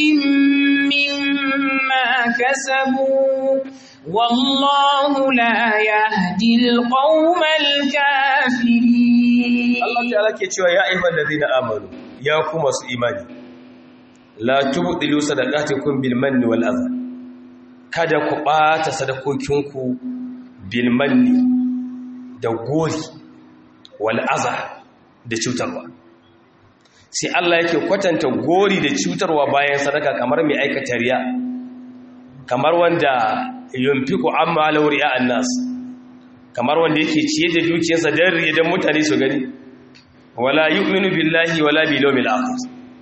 مما كسبوا والله لا يهدي القوم الكافرين Allah ta'ala ke cewa ya ayyuhal ladina amanu ya ku masu imani la tubdilu sadaqatikum bil manni wal adha kada ku bata sadakokinku bil manni da gori wal adha da cutarwa sai Allah yake kwatanta gori da cutarwa bayan sadaka kamar mai aikata riya kamar wanda yunfiku amma lauriya annas kamar wanda yake ciye da dukiyarsa don riya don mutane su gani wala yu'minu billahi wala bil yawmil akhir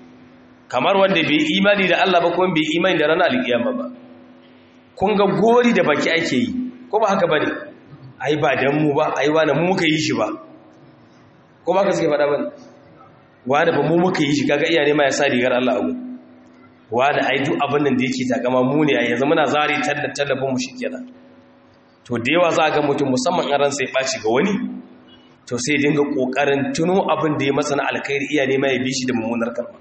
kamar wanda bai imani da Allah ba kuma bai imani da ranar alkiyama ba kun ga gori da baki ake yi ko ba haka bane ai ba dan mu ba ai wani mu muka yi shi ba ko ba ka suke faɗa bane wani ba mu muka yi shi kaga iyaye ma ya sa rigar Allah abu wani ai duk abin nan da yake takama mu ne a yanzu muna zari tallafin mu shikenan to da yawa za ga mutum musamman in ran sai ɓaci ga wani to sai dinga kokarin tuno abin da ya masa na alkhairi iya nema ya bi shi da mummunar kalma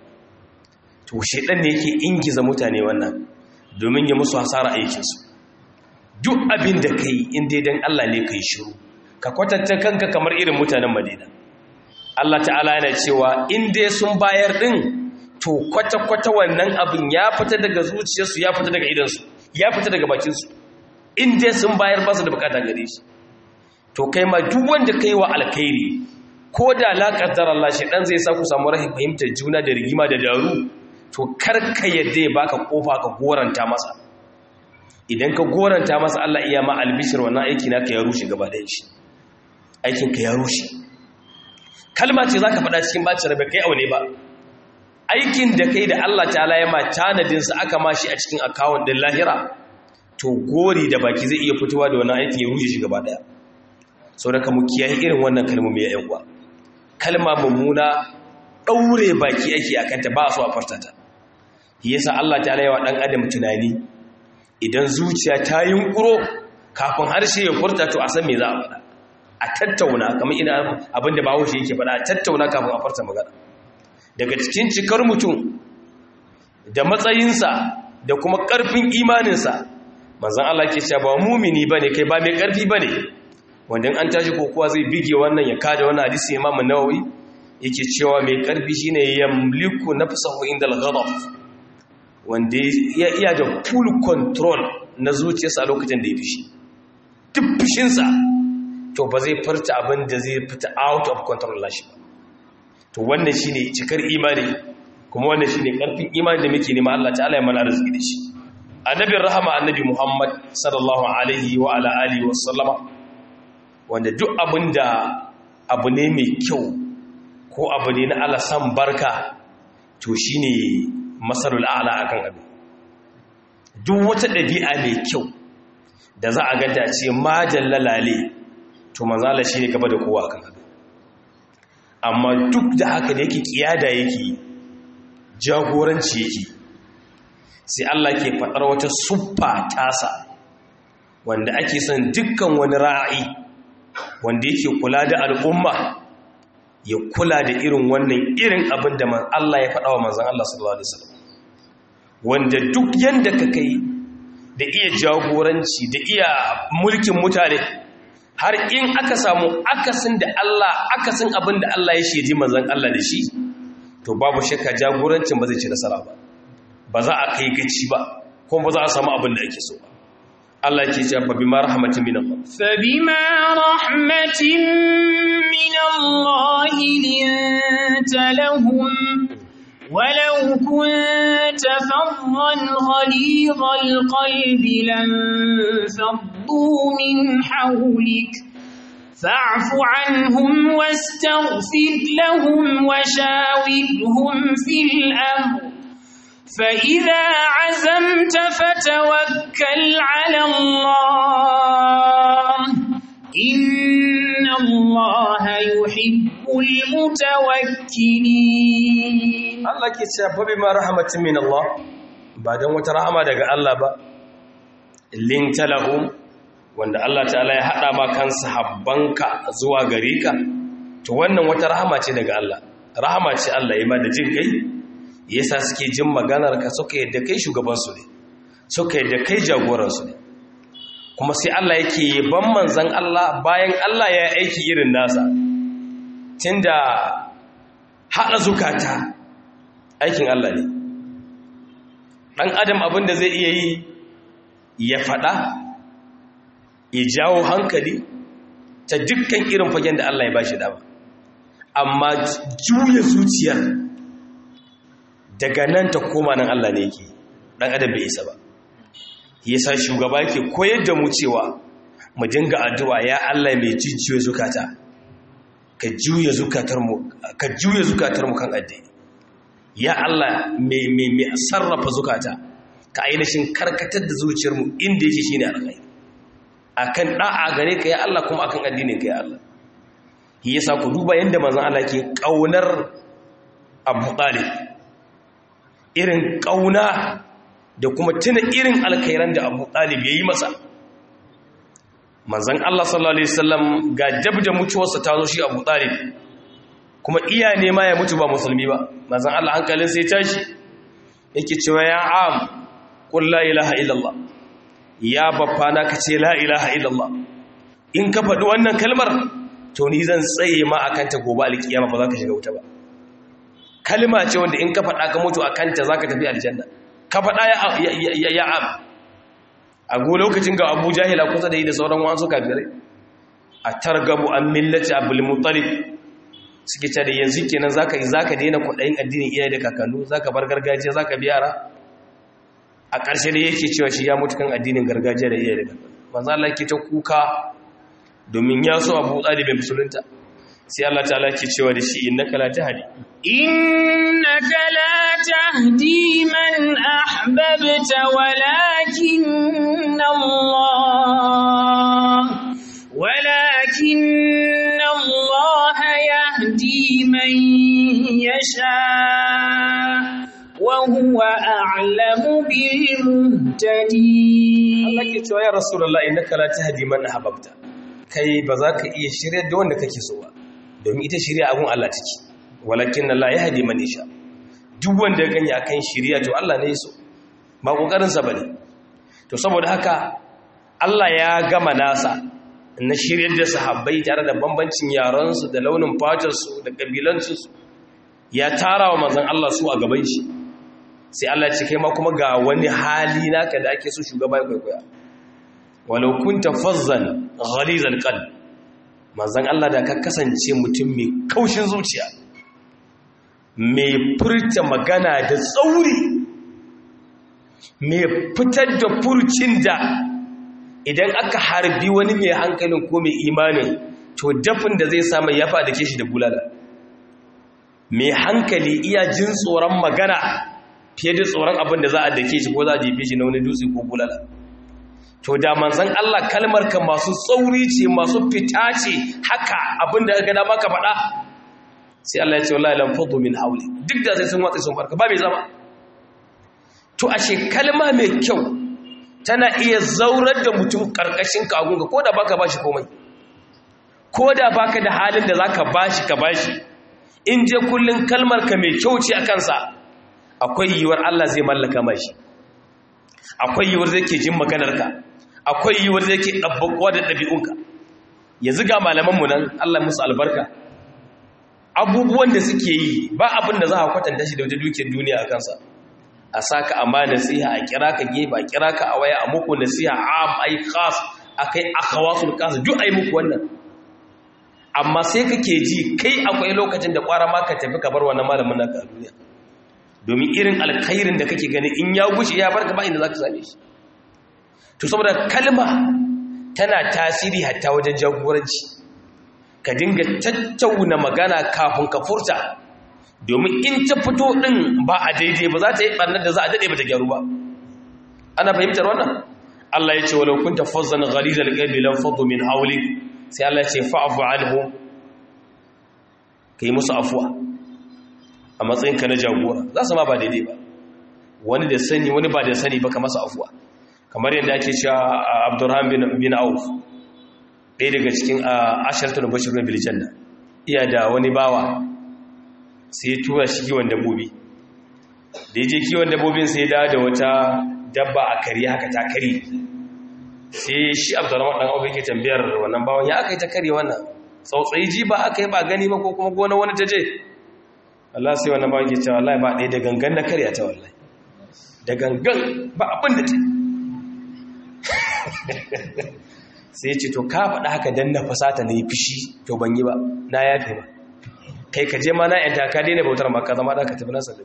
to shedan ne yake ingiza mutane wannan domin ya musu hasara aikinsu duk abin da kai in dai dan Allah ne kai shiru ka kwatanta kanka kamar irin mutanen Madina Allah ta'ala yana cewa in dai sun bayar din to kwata-kwata wannan abin ya fita daga zuciyarsu ya fita daga idansu ya fita daga bakinsu in dai sun bayar ba su da bukata gare shi to kai ma duk wanda kai wa alkhairi ko da laƙaddar Allah shi dan zai sa ku samu rahin fahimtar juna da rigima da daru to karka yadda ya baka kofa ka goranta masa idan ka goranta masa Allah iya ma albishir wannan aiki naka ya rushe gaba ɗayan shi aikin ka ya rushe kalma ce zaka faɗa cikin bacin rabe kai aune ba aikin da kai da Allah ta'ala ya ma tanadin sa aka mashi a cikin account din lahira to gori da baki zai iya fitowa da wannan aikin ya rushe shi gaba ɗaya saboda ka mu kiyaye irin wannan kalmomi ya yan uwa kalma mummuna ɗaure baki ake a kanta ba su a fartata yasa Allah ta yawa ɗan adam tunani idan zuciya ta yunkuro kafin harshe ya furta to a san me za a faɗa a tattauna kamar ina abin da bawo shi yake faɗa a tattauna kafin a farta magana daga cikin cikar mutum da matsayinsa da kuma ƙarfin imaninsa manzan Allah ke cewa ba mumini bane kai ba mai ƙarfi bane wanda an tashi kokowa zai bige wannan ya kada wannan hadisi Imam Nawawi yake cewa mai karfi shine yamliku nafsahu inda al-ghadab wanda ya iya da full control na zuciyarsa a lokacin da ya fishi duk fishinsa to ba zai farta abin da zai fita out of control lashi ba to wannan shine cikar imani kuma wannan shine karfin imani da muke nema Allah ta'ala ya mana arziki da shi annabin rahama annabi Muhammad sallallahu alaihi wa ala alihi wa sallama wanda duk abin da abu ne mai kyau ko abu ne na Allah san barka to shi ne masarul ala a kan abu duk wata ɗabi'a mai kyau da za a ganta ce majan lalale to manzala shi ne gaba da kowa kan abu amma duk da haka da yake kiyada yake jagoranci yake sai Allah ke faɗar wata suffa tasa wanda ake son dukkan wani ra'ayi wanda yake kula da al'umma ya kula da irin wannan irin abin da Allah ya faɗa wa manzan Allah sallallahu Alaihi wasallam wanda duk yadda ka kai da iya jagoranci da iya mulkin mutane har in aka samu akasin da Allah akasin abin da Allah ya shaidi manzan Allah da shi to babu shakka jagorancin ba zai ci nasara ba ba za a kai gaci ba kuma ba za a samu abin da ake so ba Allah ke ce fa bima rahmatin min Allah fa bima rahmatin min Allah linta lahum ولو كنت فظا غليظ القلب لانفضوا انفضوا من حولك فاعف عنهم واستغفر لهم وشاورهم في الأمر فإذا عزمت فتوكل على الله إن الله يحب المتوكلين Allah ke cewa fa bima rahmatin min Allah ba dan wata rahama daga Allah ba linta lahum wanda Allah ta'ala ya hada ma kansa habbanka zuwa gare ka to wannan wata rahama ce daga Allah rahama ce Allah ya ma da jin kai yasa suke jin maganar ka suka yadda kai shugaban su ne suka yadda kai jagoran su ne kuma sai Allah yake yaban manzon Allah bayan Allah ya yi aiki irin nasa tunda hada zukata aikin Allah ne ɗan adam abin da zai iya yi ya faɗa ya jawo hankali ta dukkan irin fagen da Allah ya ba shi dama amma juya zuciyar daga nan ta koma nan Allah ne yake ɗan adam bai isa ba yasa shugaba yake koyar da mu cewa mu dinga addu'a ya Allah mai jijjiyo zukata ka juya zukatarmu ka juya zukatarmu kan addini ya Allah mai sarrafa zukata ka ainihin karkatar da zuciyarmu inda yake shine alkhairi akan da'a gare ka ya Allah kuma akan addinin ka ya Allah shi yasa ku duba yanda manzon Allah ke kaunar Abu Talib irin kauna da kuma tuna irin alkhairan da Abu Talib yayi masa manzon Allah sallallahu alaihi wasallam ga dabda mutuwarsa ta zo shi Abu Talib kuma iya nema ya mutu ba musulmi ba mazan Allah hankalin sai tashi yake cewa ya am qul la ilaha illallah ya baffana ka ce la ilaha illallah in ka faɗi wannan kalmar to ni zan tsaye ma akan ta gobe alkiyama ba za ka shiga wuta ba kalma ce wanda in ka faɗa ka mutu akan ta za ka tafi aljanna ka faɗa ya ya am a go lokacin ga Abu Jahila kusa da yi da sauran wasu kafirai a targabu an millati Abdul Muttalib suke ce da yanzu kenan zaka zaka daina kudayin addinin iyaye da kakannu zaka bar gargajiya zaka bi yara a ƙarshe da yake cewa shi ya mutu kan addinin gargajiya da iyaye da kakannu manzo Allah yake ta kuka domin ya so Abu Talib bai musulunta sai Allah ta'ala yake cewa da shi innaka la tahdi innaka la tahdi man ahbabta walakin Allah walakin Allah يهدي من يشاء وهو أعلم بالمهتدين Allah ke cewa ya Rasulullah innaka la tahdi man ahbabta kai ba za ka iya shirya da wanda kake so ba domin ita shirya abun Allah take walakin Allah yahdi man yasha duk wanda ya gani akan shirya to Allah ne ya so ba kokarin sa bane to saboda haka Allah ya gama nasa na shiryar da sahabbai tare da bambancin yaransu da launin fatarsu da ƙabilansu ya tara wa manzan Allah su a gaban shi sai Allah ce kai ma kuma ga wani hali naka da ake so shugaba ya kwaikwaya walau kunta fazzan ghalizal qalb manzan Allah da ka kasance mutum mai kaushin zuciya mai furta magana da tsauri mai fitar da furcin da idan aka harbi wani mai hankalin ko mai imanin to dafin da zai samu ya da ke shi da bulala mai hankali iya jin tsoron magana fiye da tsoron abin da za a dake shi ko za a jefe shi na wani dutse ko bulala to da manzan Allah kalmar ka masu tsauri ce masu fita ce haka abin da ga dama ka faɗa sai Allah ya ce wallahi lam fadu min hawli duk da sai sun watsa sun farka ba mai zama to ashe kalma mai kyau tana iya zaurar da mutum karkashin ka agunga ko da baka bashi komai ko da baka da halin da zaka bashi ka bashi in je kullun kalmar ka mai kyau ce a kansa akwai yiwuwar Allah zai mallaka mashi akwai yiwuwar zai ke jin maganar ka akwai yiwuwar zai ke dabbakuwa da ɗabi'unka yanzu ga malaman mu nan Allah musu albarka abubuwan da suke yi ba abin da za a kwatanta shi da wata dukiyar duniya a kansa a saka amma nasiha a kira ka gefe a kira ka a waya a muku nasiha am ai khas akai akhawasul khas duk ai muku wannan amma sai kake ji kai akwai lokacin da kwara ma ka tafi ka bar wannan malamin naka a duniya domin irin alkhairin da kake gani in ya gushe ya barka ba inda zaka same shi to saboda kalma tana tasiri hatta wajen jagoranci ka dinga tattauna magana kafin ka furta domin in ta fito din ba a daidai ba za ta yi ɓarnar da za a daɗe ba ta gyaru ba ana fahimtar wannan Allah ya ce walau kunta fazzan ghalidal qalbi lam faddu min hawlik sai Allah ya ce fa'fu anhu kai musu afwa a matsayin ka na jagora za su ma ba daidai ba wani da sani wani ba da sani ba ka masa afwa kamar yadda ake cewa Abdurrahman bin Auf ɗaya daga cikin asharatul bashirun bil janna iya da wani bawa sai tura shi kiwon dabbobi da ya je kiwon dabbobin sai da da wata dabba a kari haka ta kari sai shi abdurrahman dan abu yake tambayar wannan bawan ya aka yi ta kari wannan tsautsayi ji ba aka yi ba gani ba ko kuma gona wani ta je Allah sai wannan bawan ke cewa wallahi ba ɗaya da gangan na karya ta wallahi da gangan ba abin da ta sai ce to ka faɗa haka dan na fasata na yi fishi to ban yi ba na yafe ba kai ka je ma na yanta ka daina bautar ma ka zama da ka tafi nasa da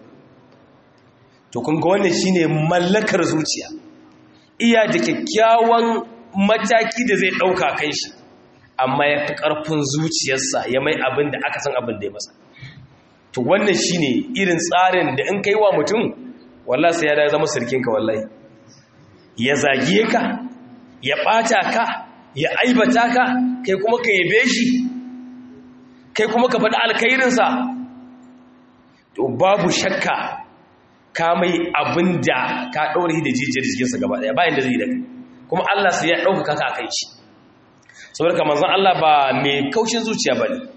to kun ga wannan shine mallakar zuciya iya da kyakkyawan mataki da zai dauka kan shi amma ya fi karfin zuciyarsa ya mai abin da aka san abin da ya masa to wannan shine irin tsarin da in kai wa mutum wallahi sai ya da zama sirkinka wallahi ya zagiye ka ya bata ka ya aibata ka kai kuma ka yabe shi kai kuma ka faɗi alkhairinsa to babu shakka ka mai abin da ka ɗaure da jijiyar jikinsa gaba ɗaya bayan da zai da kai kuma Allah sai ya ɗaukaka ka kai shi saboda kamar zan Allah ba mai kaushin zuciya ba ne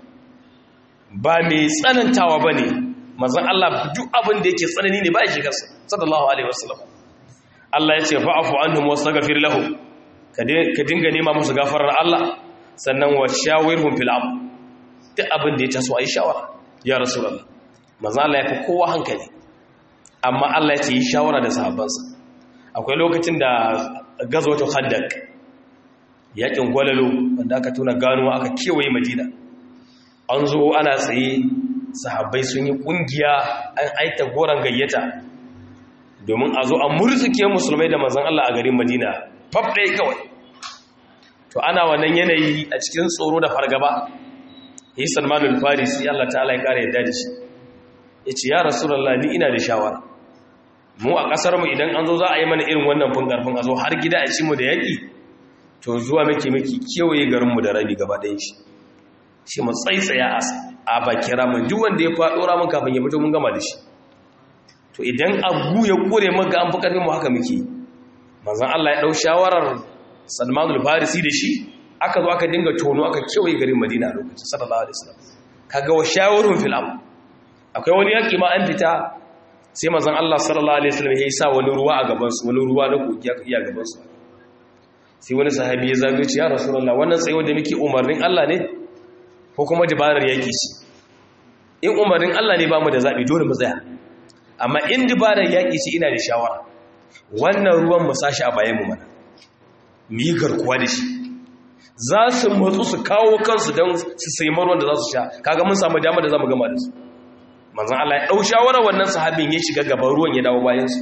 ba mai tsanantawa ba ne manzan Allah duk abin da yake tsanani ne ba ya shigarsa sallallahu alaihi wasallam Allah ya ce fa'afu anhum wastaghfir lahum ka dinga nema musu gafarar Allah sannan wa shawirhum fil amr duk abin da ya taso ayi shawara ya rasulullah manzan Allah ya fi kowa hankali amma Allah ya ce yi shawara da sahabbansa akwai lokacin da gazwatu khandaq yakin gwalalo wanda aka tuna ganuwa aka kewaye madina an zo ana tsaye sahabbai sun yi kungiya an aita goron gayyata domin a zo a murtuke musulmai da manzon Allah a garin madina fab ɗaya kawai to ana wannan yanayi a cikin tsoro da fargaba yi salmanul farisi Allah ta'ala ya kare yadda da shi ya ce ya rasulallah ni ina da shawara mu a ƙasarmu idan an zo za a yi mana irin wannan fin ƙarfin a zo har gida a ci mu da yaƙi to zuwa muke muke kewaye garinmu da rabi gaba ɗaya shi shi mu tsaitsaya a baki ramin duk wanda ya faɗo ramin kafin ya fito mun gama da shi to idan abu ya kore maka an fi ƙarfin mu haka muke manzon Allah ya ɗau shawarar Salmanul Farisi da shi aka zo aka dinga tono aka kewaye garin Madina a lokacin sallallahu alaihi wasallam kaga wa shawarun fil amr akwai wani yaƙi ma an fita sai mazan Allah sallallahu Alaihi wasallam ya yi sa wani ruwa a gabansu wani ruwa na kogi aka iya gabansu sai wani sahabi ya zagaye ce ya rasulallah wannan tsayo da muke umarnin Allah ne ko kuma dabarar yaƙi ce in umarnin Allah ne ba mu da zaɓi dole mu tsaya amma in dabarar yaƙi ce ina da shawara wannan ruwan mu sashi a bayan mu mana mu yi garkuwa da shi za su matsu su kawo kansu don su sai ruwan da za su sha kaga mun samu damar da za mu gama da su manzan Allah ya ɗau shawarar wannan sahabin ya shiga gaban ruwan ya dawo bayansu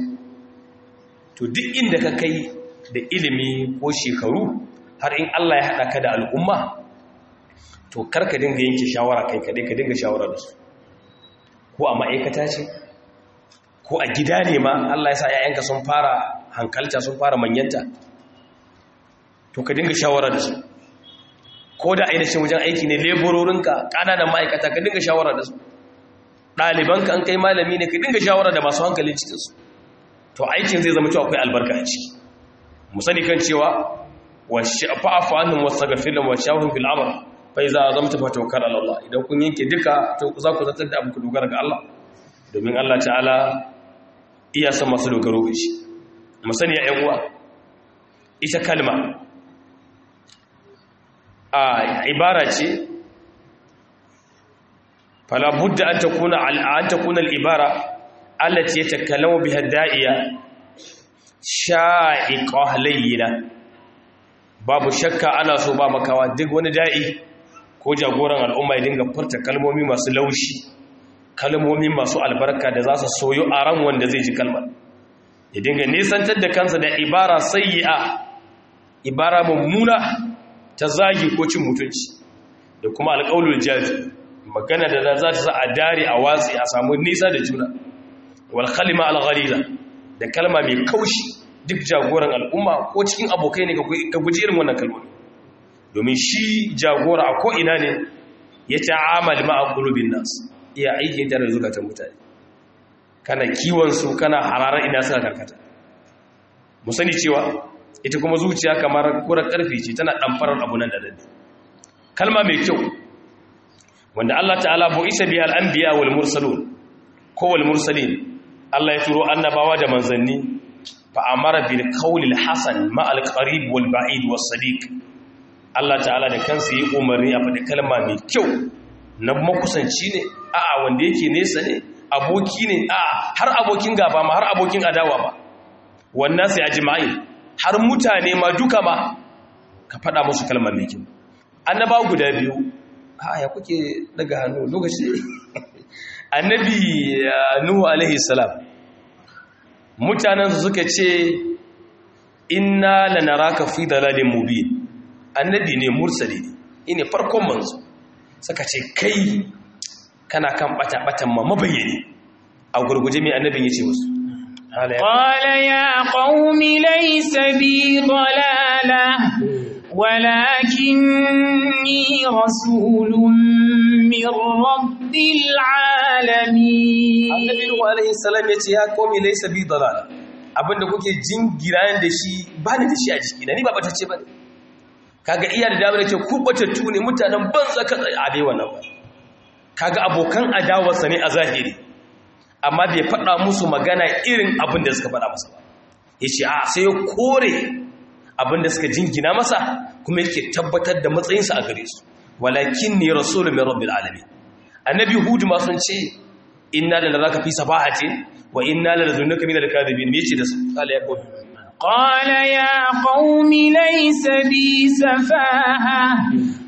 to duk inda ka kai da ilimi ko shekaru har in Allah ya haɗa ka da al'umma to karka dinga yanke shawara kai kaɗai ka dinga shawara da su ko a ma'aikata ce ko a gida ne ma Allah ya sa ‘ya'yanka sun fara hankalta sun fara manyanta to ka dinga shawara da su ko da ainihin wajen aiki ne leburorinka ƙananan ma'aikata ka dinga shawara da su ɗalibanka an kai malami ne ka dinga shawara da masu hankali cikinsu to aikin zai zama cewa akwai albarka a ciki mu sani kan cewa wa fa'afu annum wastaghfir lahum wa shawhum fil amr fa iza azamta fa tawakkal ala Allah idan kun yanke duka to za ku zartar da abu ku dogara ga Allah domin Allah ta'ala iya san masu dogaro ga shi mu sani ya ƴan uwa ita kalma a ibara ce فلا بد أن تكون أن تكون العبارة التي يتكلم بها الداعية شائقة لينة babu shakka ana so ba makawa duk wani da'i ko jagoran al'umma ya dinga furta kalmomi masu laushi kalmomi masu albarka da za su soyo a ran wanda zai ji kalmar ya dinga nisantar da kansa da ibara sayyi'a ibara mummuna ta zagi ko cin mutunci da kuma alƙaulul jazi magana da za ta sa a dare a watsi a samu nisa da juna wal kalima al ghaliza da kalma mai kaushi duk jagoran al'umma ko cikin abokai ne ka guji irin wannan kalma domin shi jagora a ko ina ne ya ta'amal ma'a qulubin nas iya aiki da zukatan mutane kana kiwon su kana hararar ina suka karkata mu sani cewa ita kuma zuciya kamar kura karfi ce tana damfarar abu nan da nan kalma mai kyau wanda Allah ta'ala bu isa biya al-anbiya wal mursalun ko wal mursalin Allah ya turo annabawa da manzanni fa amara bil qawli hasan ma al-qarib wal ba'id was sadiq Allah ta'ala da kansa yi umarni a faɗi kalma mai kyau na makusanci ne a'a wanda yake nesa ne aboki ne a'a har abokin gaba ma har abokin adawa ba wannan sai ajma'i har mutane ma duka ma ka faɗa musu kalmar mai kyau annabawa guda biyu ha ya kuke daga hannu lokaci annabi nuhu alaihi salam mutanen su suka ce inna lanaraka fi dalalin mubin annabi ne mursali ne ine farkon manzo suka ce kai kana kan bata batan ma mabayyane a gurguje mai annabin yace musu qala ya qaumi laysa bi dalala walakinni rasulun min rabbil alamin annabi nuhu alaihi salam yace ya qaumi laysa bi dalala abinda kuke jingira da shi ba ni da shi a jiki ni ba batacce bane kaga iya da damar yake kubatattu ne mutanen banza ka tsaye a dai wannan ba kaga abokan adawarsa ne a zahiri amma bai faɗa musu magana irin abin da suka faɗa masa ba ya ce a sai ya kore abin da suka jingina masa kuma yake tabbatar da matsayinsa a gare su walakin ne rasulun mai rabbil alamin annabi hudu ma sun ce inna da zaka fi safahatin wa inna la lazunnuka min al-kadhibin me yace da su kala ya kofi قال يا قوم ليس بي سفاهة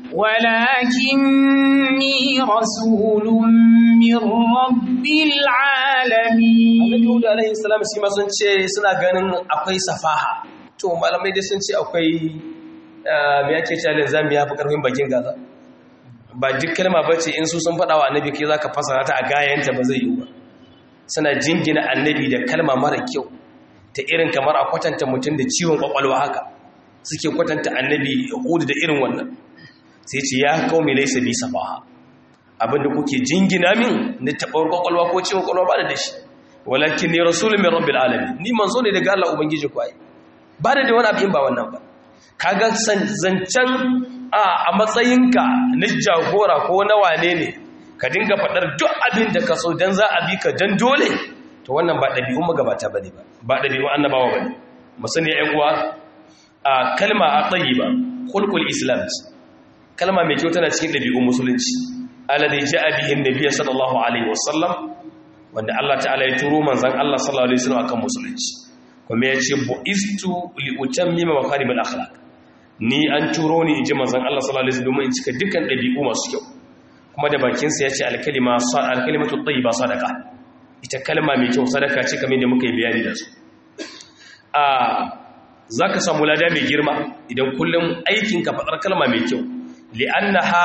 ولكني رسول من رب العالمين Annabi Hud alaihi salam shi ma sun ce suna ganin akwai safaha to malamai dai sun ce akwai me yake cewa zambi ya fi karfin bakin gaza ba duk kalma bace in su sun faɗa wa annabi kai zaka fasara ta a gayanta ba zai yi ba suna jingina annabi da kalma mara kyau ta irin kamar a kwatanta mutum da ciwon kwakwalwa haka suke kwatanta annabi hudu da irin wannan sai ce ya kawo mai laisa bi safaha abinda kuke jingina min na taɓar kwakwalwa ko ciwon kwakwalwa ba da shi walakin ne rasulun min rabbil alamin ni manzo ne daga Allah ubangiji ku ai ba da wani abin ba wannan ba kaga zancen a matsayinka na jagora ko na wane ne ka dinga faɗar duk abin da ka so dan za a bi ka dan dole to wannan ba ɗabi'un magabata ba ne ba ba ɗabi'un annabawa ba ne musani ‘yan uwa a kalma a tsayi ba kulkul islam kalma mai kyau tana cikin ɗabi'un musulunci alade ji abihin da biya sallallahu alaihi wasallam wanda Allah ta'ala ya turo manzan Allah sallallahu alaihi wasallam akan musulunci kuma ya ce bu'istu li utammima makarimul akhlaq ni an turo ni in ji manzan Allah sallallahu alaihi wasallam domin in cika dukkan ɗabi'u masu kyau kuma da bakinsa ya ce alkalima alkalimatu tayyiba sadaqa ita kalma mai kyau sadaka ce kamar da muka yi bayani da su a za ka samu lada mai girma idan kullum aikinka faɗar kalma mai kyau li'annaha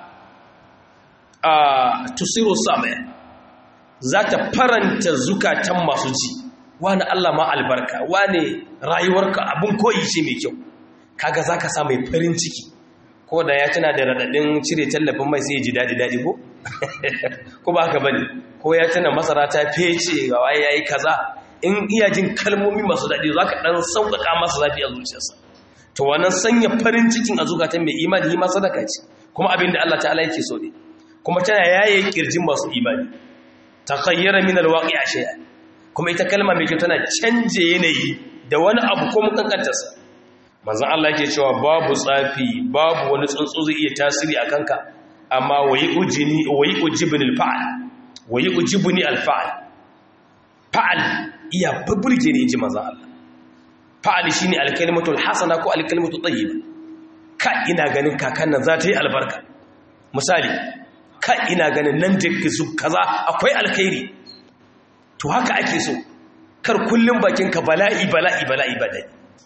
a tusiru samaya za ta faranta zukatan masu ji wani Allah ma albarka wani rayuwarka abin koyi ce mai kyau kaga za ka sa mai farin ciki ko da ya tana da raɗaɗin cire tallafin mai sai ji daɗi-daɗi ko? ko ba haka bane ko ya tana masara ta fece ga waye yayi kaza in iya jin kalmomi masu daɗi za ka ɗan sauƙaƙa masa zafi a zuciyarsa to wannan sanya farin cikin a zukatan mai imani ma sadaka ce kuma abin da Allah ta'ala yake so ne kuma tana yaye kirjin masu imani takhayyara min alwaqi shay'a kuma ita kalma mai kyau tana canje yanayi da wani abu ko mun kankantarsa manzon Allah yake cewa babu tsafi babu wani tsuntsu zai iya tasiri a kanka amma wayi ujini wayi ujibni alfa'al wayi ujibni alfa'al fa'al iya burge ne ji manzon Allah fa'al shine alkalimatu alhasana ko alkalimatu tayyiba ka ina ganin kakan nan za ta yi albarka misali ka ina ganin nan da su kaza akwai alkhairi to haka ake so kar kullum bakinka bala'i bala'i bala'i badai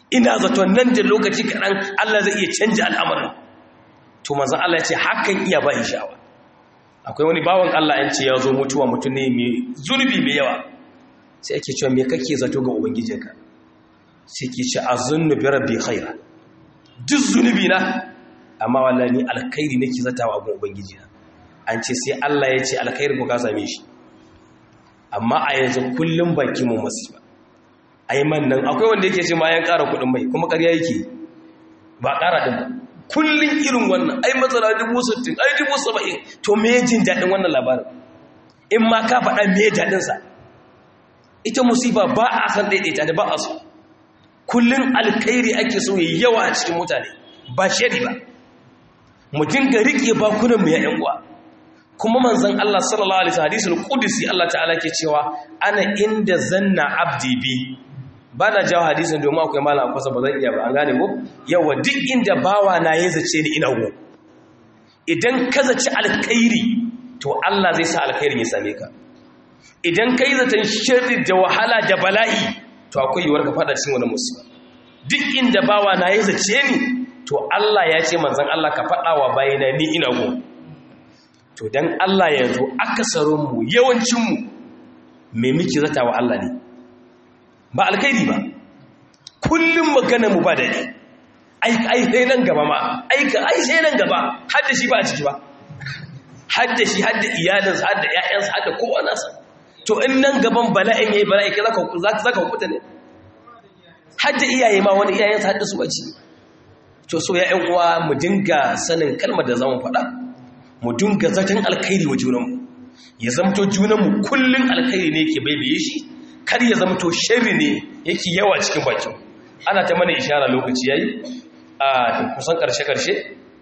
ina zaton nan da lokaci kaɗan Allah zai iya canja al'amarin to manzan Allah ya ce hakan iya ba sha'awa akwai wani bawan Allah yan ce ya zo mutuwa mutum ne mai zunubi mai yawa sai ake cewa me kake zato ga ubangijinka sai ke ce azunnu bi rabbi khaira duk zunubi na amma wallahi ni alkhairi nake zatawa ga ubangijina an ce sai Allah ya ce alkhairi ko ka same shi amma a yanzu kullum baki mu masifa ai man nan akwai wanda yake ce ma yan ƙara kuɗin mai kuma ƙarya yake ba ƙara din ba kullum irin wannan ai matsala dubu sittin ai dubu saba'in to me jin daɗin wannan labarin in ma ka faɗa me daɗinsa ita musiba ba a san ɗaiɗaita da ba a so kullum alkhairi ake so yayi yawa a cikin mutane ba shari ba mu dinga riƙe bakunan mu ya ƴan uwa kuma manzon Allah sallallahu alaihi wasallam hadisul qudsi Allah ta'ala ke cewa ana inda zanna abdi bi ba na jawo hadisin domin akwai malam akwasa ba zan iya ba an gane ko yawa duk inda bawa na ya zace ni ina go idan ka zaci alkhairi to Allah zai sa alkhairin ya same ka idan kai zaton sharri da wahala da bala'i to akwai yiwuwar ka fada cikin wani musiba duk inda bawa na ya zace ni to Allah ya ce manzon Allah ka fada wa bayina ni ina go to dan Allah yanzu akasarin mu yawancin mu me muke zata wa Allah ne ba alkhairi ba kullum magana mu ba dadi ai ai sai nan gaba ma ai ka ai sai nan gaba har da shi ba a ciki ba har da shi har da iyalinsa har da ƴaƴansa har da kowa nasa to in nan gaban bala'in yayi bala'i ka zaka zaka hukuta ne har da iyaye ma wani iyayensa har da su bace to so ya ƴan uwa mu dinga sanin kalmar da zamu faɗa mu dinga zaton alkhairi wa junanmu ya zamto junanmu kullun alkhairi ne yake baibaye shi kar ya zamto sharri ne yake yawa cikin bakin ana ta mana ishara lokaci yayi a kusan karshe karshe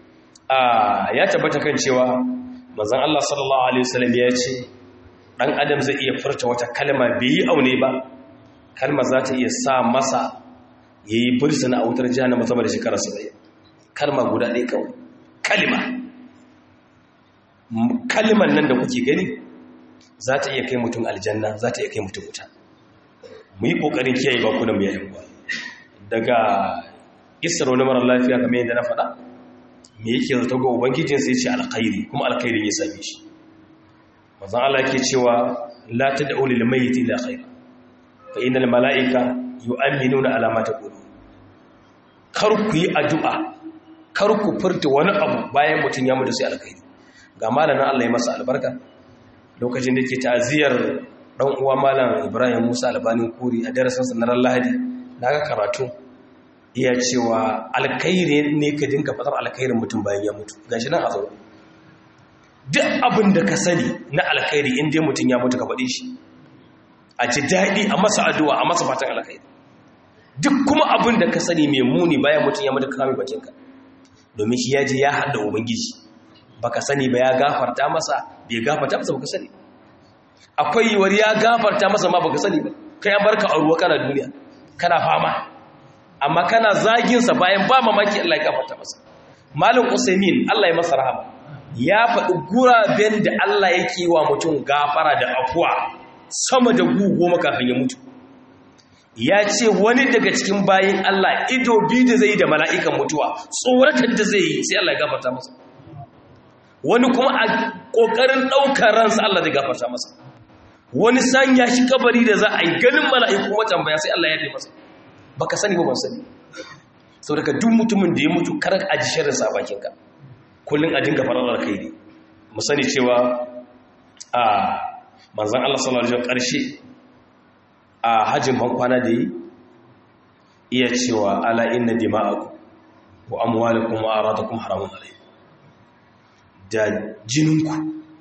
a ya tabbata kan cewa manzon Allah sallallahu alaihi wasallam ya ce dan adam zai iya furta wata kalma bai yi aune ba kalma za ta iya sa masa yayi bursuna a wutar jahannama sama da shekara 70 kalma guda ɗaya kawai kalma kalman nan da kuke gani za ta iya kai mutum aljanna za ta iya kai mutum wuta mu yi ƙoƙarin kiyaye bakunan mu yayin ba daga isar wani marar lafiya kamar yadda na faɗa me yake zata ga ubangijin sai ce alkhairi kuma alkhairin ya same shi mazan Allah ke cewa la tad'u lil mayyit illa khair fa innal malaika yu'minuna ala ma taqulu kar ku yi addu'a kar ku furta wani abu bayan mutum ya mutu sai alkhairi ga malamin Allah ya masa albarka lokacin da ke ta'aziyar dan uwa malam Ibrahim Musa Albani Kuri a darasin sa na ran Lahadi daga karatu iya cewa alkhairi ne ka dinka fadar alkhairin mutum bayan ya mutu gashi nan a zo duk abin da ka sani na alkhairi in dai mutum ya mutu ka faɗi shi a ji daɗi a masa addu'a a masa fatan alkhairi duk kuma abin da ka sani mai muni bayan mutum ya mutu ka kame bakinka domin shi ya je ya haɗa ubangiji baka sani ba ya gafarta masa bai gafarta masa baka sani akwai yiwuwar ya gafarta masa ma baka sani ba kai an barka a ruwa kana duniya kana fama amma kana zagin sa bayan ba mamaki Allah ya gafarta masa malam usaimin Allah ya masa rahama ya faɗi guraben da Allah yake wa mutum gafara da afuwa sama da goma kafin ya mutu ya ce wani daga cikin bayin Allah ido biyu da zai da mala'ikan mutuwa tsoratar da zai yi sai Allah ya gafarta masa wani kuma a ƙoƙarin ɗaukar ransa Allah zai gafarta masa wani sanya shi kabari da za a yi ganin mala'iku matambaya sai Allah ya yi masa baka sani ba ban sani sau daga duk mutumin da ya mutu karar a ji shirin sa bakinka kullum a dinga farar kai ne mu sani cewa a manzan Allah sallallahu alaihi wasallam ƙarshe a hajjin bankwana da yi iya cewa ala inna dima'akum wa amwalakum wa aradakum haramun alaykum da jininku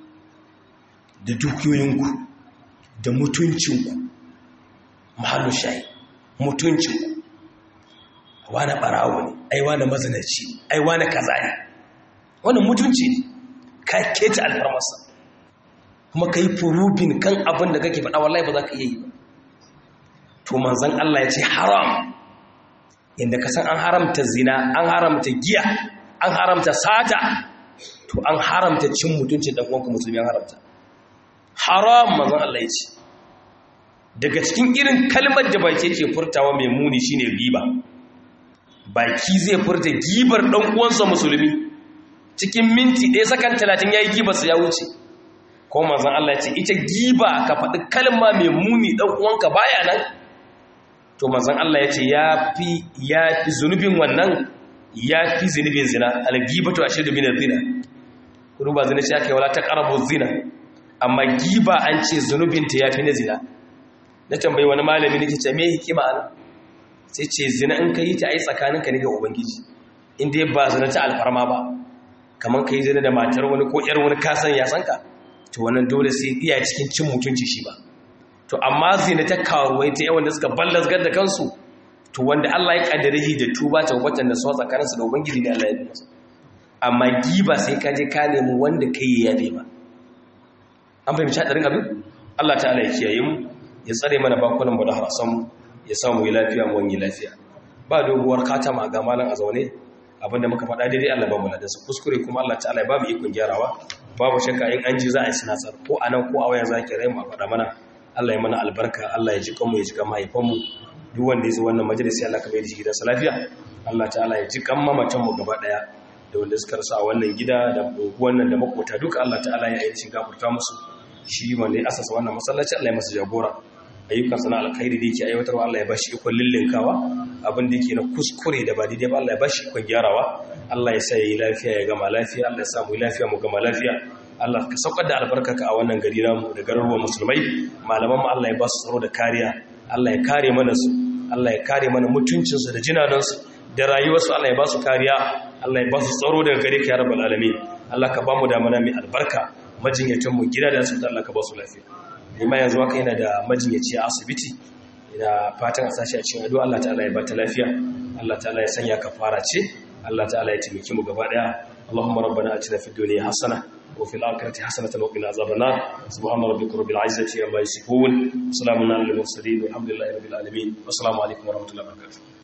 da dukiyoyinku da mutuncinku mahallu shayi mutuncinku wane barawo ne ai wane mazinaci ai wane kaza ne wannan mutunci ne ka keta alfarmarsa kuma ka yi furubin kan abin da kake faɗa wallahi ba za ka iya yi ba to manzan Allah ya ce haram inda ka san an haramta zina an haramta giya an haramta sata to an haramta cin mutuncin dan uwanka musulmi an haramta haram manzon Allah ya ce daga cikin irin kalmar da baki yake furtawa mai muni shine riba baki zai furta gibar dan uwansa musulmi cikin minti ɗaya sakan 30 yayi gibarsa ya wuce ko manzon Allah ya ce ita giba ka faɗi kalma mai muni dan uwanka baya nan to manzon Allah ya ce yafi yafi zunubin wannan yafi zunubin zina al-ghibatu ashadu min az-zina kudu ba zina shi aka yi wala ta ƙarabu zina amma giba an ce zunubinta ya fi na zina na tambayi wani malami nake ce me hikima ana sai ce zina in ka yi ta ai tsakaninka ne ga ubangiji inda ba zina ta alfarma ba kamar ka yi zina da matar wani ko yar wani kasan ya sanka to wannan dole sai iya cikin cin mutunci shi ba to amma zina ta karuwai ta yawan da suka ballasgar da kansu to wanda Allah ya kaddare shi da tuba ta watan da su tsakaninsu da ubangiji ne Allah ya yi masa amma giba sai ka je ka nemi wanda kai ya yabe ba an fahimci hadarin abin Allah ta'ala ya kiyaye mu ya tsare mana bakunan mu da harasan mu ya samu yi lafiya mu wani lafiya ba doguwar katama ga malan a zaune abinda muka faɗa daidai Allah ba mu da su kuskure kuma Allah ta'ala ya ba mu ikon gyarawa babu shakka in an ji za a yi sinatsar ko a nan ko a wayan zaki rai mu faɗa mana Allah ya mana albarka Allah ya ji kanmu ya ji kan mahaifanmu duk wanda ya zo wannan majalisi Allah ka bai da shi gidansa lafiya Allah ta'ala ya ji kan mamatan mu gaba daya da wanda suka rasu a wannan gida da wannan da makota duka Allah ta'ala ya ainihin gafarta musu shi wanda ya asasa wannan masallaci Allah ya masa jagora ayyukan sana alkhairi da yake aiwatarwa Allah ya bashi ikon lillinkawa abin da yake na kuskure da ba daidai ba Allah ya bashi ikon gyarawa Allah ya sa yi lafiya ya gama lafiya Allah ya samu lafiya mu gama lafiya Allah ka saukar da albarkarka a wannan gari namu da garuruwan musulmai malaman mu Allah ya ba su tsaro da kariya Allah ya kare mana su Allah ya kare mana mutuncinsu da jinanansu da rayuwarsu Allah ya ba su kariya Allah ya ba su tsaro daga gare ka ya rabbal alamin Allah ka ba mu da mana mai albarka majinyatan mu gida da asibiti Allah ka ba su lafiya ma yanzu haka yana da majinyaci a asibiti ina fatan a sashi a cikin addu'a Allah ta'ala ya ba ta lafiya Allah ta'ala ya sanya kafara ce Allah ta'ala ya taimake mu gaba daya Allahumma rabbana atina fid dunya hasana wa fil akhirati hasanatan wa qina azaban nar subhana rabbika rabbil izzati amma yasifun salamun alal mursalin walhamdulillahi rabbil alamin wassalamu alaikum wa rahmatullahi wa barakatuh